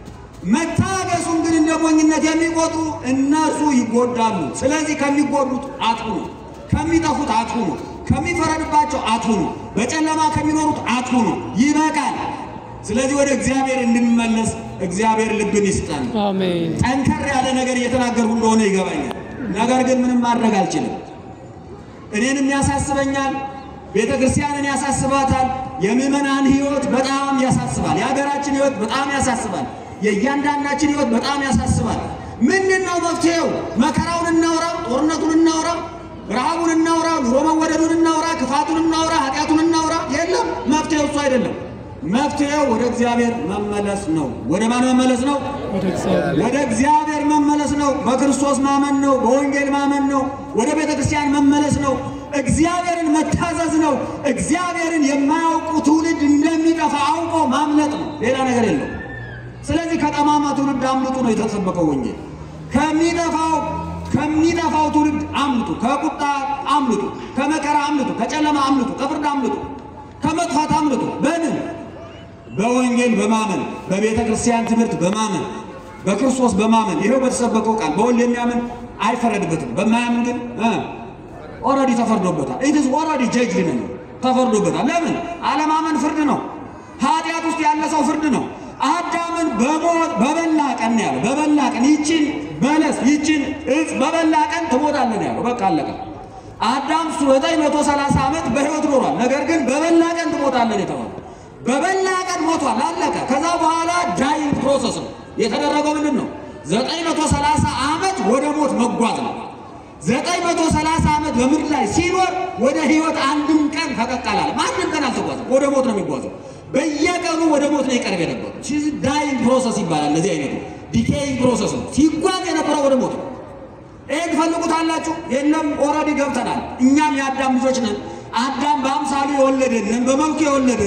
S1: መታገሱን ግን እንደ ሞኝነት የሚቆጥሩ እነሱ ይጎዳሉ። ስለዚህ ከሚጎዱት አትሁኑ፣ ከሚጠፉት አትሁኑ፣ ከሚፈረድባቸው አትሁኑ፣ በጨለማ ከሚኖሩት አትሁኑ። ይበቃል። ስለዚህ ወደ እግዚአብሔር እንድንመለስ እግዚአብሔር ልብን ይስጠን።
S2: አሜን።
S1: ጠንከር ያለ ነገር እየተናገርኩ እንደሆነ ይገባኛል። ነገር ግን ምንም ማድረግ አልችልም። እኔንም ያሳስበኛል፣ ቤተ ክርስቲያንን ያሳስባታል። የምዕመናን ሕይወት በጣም ያሳስባል። የሀገራችን ሕይወት በጣም ያሳስባል። የእያንዳንዳችን ሕይወት በጣም ያሳስባል። ምንድን ነው መፍትሄው? መከራውን እናውራ፣ ጦርነቱን እናውራ፣ ረሃቡን እናውራ፣ ኑሮ መወደዱን እናውራ፣ ክፋቱን እናውራ፣ ኃጢአቱን እናውራ። የለም፣ መፍትሄው እሱ አይደለም። መፍትሄው ወደ እግዚአብሔር መመለስ ነው። ወደ ማን መመለስ ነው?
S2: ወደ እግዚአብሔር
S1: ወደ እግዚአብሔር መመለስ ነው። በክርስቶስ ማመን ነው። በወንጌል ማመን ነው። ወደ ቤተ ክርስቲያን መመለስ ነው። እግዚአብሔርን መታዘዝ ነው። እግዚአብሔርን የማያውቁ ትውልድ እንደሚጠፋ አውቆ ማምለጥ ነው። ሌላ ነገር የለው። ስለዚህ ከጠማማ ትውልድ አምልጡ ነው የተሰበከው ወንጌል። ከሚጠፋው ከሚጠፋው ትውልድ አምልጡ፣ ከቁጣ አምልጡ፣ ከመከራ አምልጡ፣ ከጨለማ አምልጡ፣ ከፍርድ አምልጡ፣ ከመጥፋት አምልጡ። በምን በወንጌል በማመን በቤተ ክርስቲያን ትምህርት በማመን በክርስቶስ በማመን ይኸው በተሰበከው ቃል በወንጌል የሚያምን አይፈረድበትም። በማያምን ግን ኦልሬዲ ተፈርዶበታል። ኢትስ ኦልሬዲ ጀጅድ ነው፣ ተፈርዶበታል። ለምን አለማመን ፍርድ ነው። ኃጢአት ውስጥ ያለ ሰው ፍርድ ነው። አዳምን በሞት በበላ ቀን ነው ያለው። በበላ ቀን ይችን በለስ ይችን እጽ በበላ ቀን ትሞታለህ ነው ያለው። በቃ አለቀ። አዳም ዘጠኝ መቶ ሰላሳ ዓመት በሕይወት ኖሯል። ነገር ግን በበላ ቀን ትሞታለህ የተባለው በበላ ቀን ሞቷል። አለቀ። ከዛ በኋላ ዳይንግ ፕሮሰስ ነው የተደረገው። ምንድን ነው? ዘጠኝ መቶ ሰላሳ ዓመት ወደ ሞት መጓዝ ነው። ዘጠኝ መቶ ሰላሳ ዓመት በምድር ላይ ሲኖር ወደ ሕይወት አንድም ቀን ፈቀቅ አላለም። አንድም ቀን አልተጓዘም። ወደ ሞት ነው የሚጓዘው። በየቀኑ ወደ ሞት ነው ይቀርብ የነበረው። ዳይንግ ፕሮሰስ ይባላል። ለዚህ አይነቱ ዲኬይንግ ፕሮሰስ ነው። ሲጓዝ የነበረው ወደ ሞት ነው። ይህን ትፈልጉታላችሁ? የለም ኦልሬዲ ገብተናል። እኛም የአዳም ልጆች ነን። አዳም በአምሳሉ የወለደንን በመልኩ የወለደንን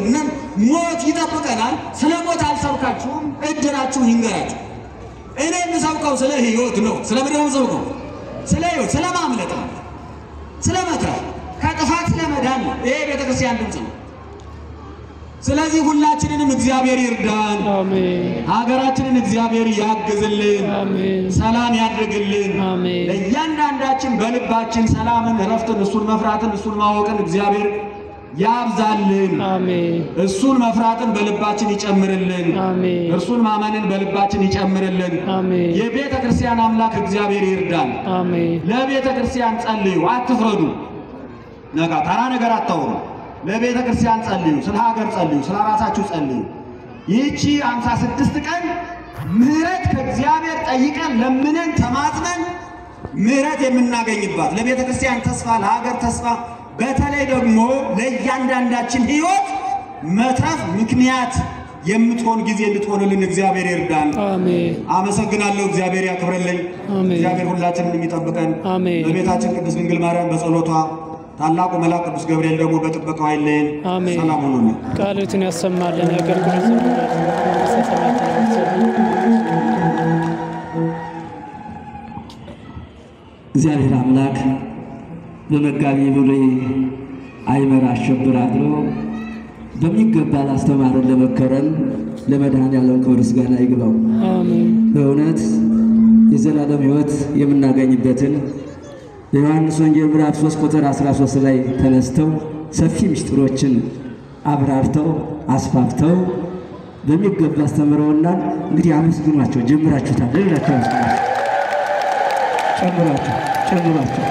S1: ሞት ይጠብቀናል። ስለ ሞት አልሰብካችሁም፣ እድራችሁ ይንገራችሁ። እኔ የምሰብከው ስለ ህይወት ነው። ስለ ምንድን ነው የምሰብከው? ስለ ህይወት፣ ስለ ማምለጥ ነው፣ ስለ መትረፍ፣ ከጥፋት ስለ መዳን ነው። ይሄ ቤተክርስቲያን ድምፅ ነው። ስለዚህ ሁላችንንም እግዚአብሔር ይርዳን።
S2: አሜን
S1: ሀገራችንን እግዚአብሔር ያግዝልን፣
S2: አሜን
S1: ሰላም ያድርግልን።
S2: አሜን
S1: ለእያንዳንዳችን በልባችን ሰላምን፣ እረፍትን፣ እሱን መፍራትን፣ እሱን ማወቅን እግዚአብሔር ያብዛልን።
S2: አሜን
S1: እሱን መፍራትን በልባችን ይጨምርልን።
S2: አሜን
S1: እርሱን ማመንን በልባችን ይጨምርልን።
S2: አሜን
S1: የቤተ ክርስቲያን አምላክ እግዚአብሔር ይርዳን።
S2: አሜን
S1: ለቤተ ክርስቲያን ጸልዩ፣ አትፍረዱ። ነጋ ተራ ነገር አታውሩ። ለቤተ ክርስቲያን ጸልዩ፣ ስለ ሀገር ጸልዩ፣ ስለ ራሳችሁ ጸልዩ። ይህቺ አምሳ ስድስት ቀን ምሕረት ከእግዚአብሔር ጠይቀን ለምነን ተማጽነን ምሕረት የምናገኝባት ለቤተ ክርስቲያን ተስፋ፣ ለሀገር ተስፋ፣ በተለይ ደግሞ ለእያንዳንዳችን ሕይወት መትረፍ ምክንያት የምትሆን ጊዜ እንድትሆንልን እግዚአብሔር ይርዳን።
S2: አሜን
S1: አመሰግናለሁ። እግዚአብሔር ያክብረልኝ።
S2: አሜን።
S1: እግዚአብሔር ሁላችንን የሚጠብቀን
S2: አሜን።
S1: በቤታችን ቅድስት ድንግል ማርያም በጸሎቷ ታላቁ መልአክ ቅዱስ ገብርኤል ደግሞ በጥበቃው አይለየን።
S2: አሜን።
S1: ሰላም ሁኑልን።
S2: ቃሉትን ያሰማልን የአገልግሎት ዘመናችን መንግሥተ ሰማያትን ያብዛልን።
S4: እግዚአብሔር አምላክ በመጋቢ ብሉይ አይመር አሸብር አድሮ በሚገባ ላስተማረን ለመከረን ለመድኃኔዓለም ክብር ምስጋና ይግባው።
S2: አሜን
S4: በእውነት የዘላለም ሕይወት የምናገኝበትን የዮሐንስ ወንጌል ምዕራፍ 3 ቁጥር 13 ላይ ተነስተው ሰፊ ምስጢሮችን አብራርተው አስፋፍተው በሚገባ አስተምረውናል። እንግዲህ አመስግኗቸው፣ ጀምራችሁታል። ሌላቸው አመስግኗቸው፣ ጨምሯቸው፣ ጨምሯቸው፣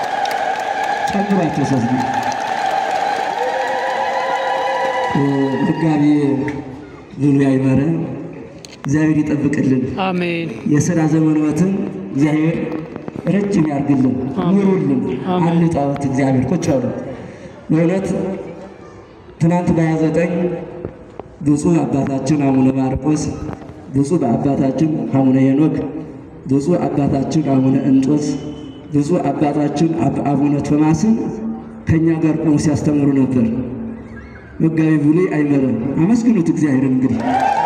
S4: ጨምሯቸው ሶስት ጊዜ መጋቢ ብሉይ አይመረ እግዚአብሔር ይጠብቅልን።
S2: አሜን
S4: የሥራ ዘመንዎትን እግዚአብሔር ረጅም ያርግልን፣ ኑሩልን።
S2: አሜን።
S4: አንጣወት እግዚአብሔር ቁጭ አሉ። በእውነት ትናንት በሃያ ዘጠኝ ብፁዕ አባታችን አቡነ ማርቆስ፣ ብፁዕ አባታችን አቡነ ሄኖክ፣ ብፁዕ አባታችን አቡነ እንጦስ፣ ብፁዕ አባታችን አብ- አቡነ ቶማስን ከእኛ ጋር ቆሙ ሲያስተምሩ ነበር። መጋቢ ብሉይ አይመረም። አመስግኑት እግዚአብሔርን እንግዲህ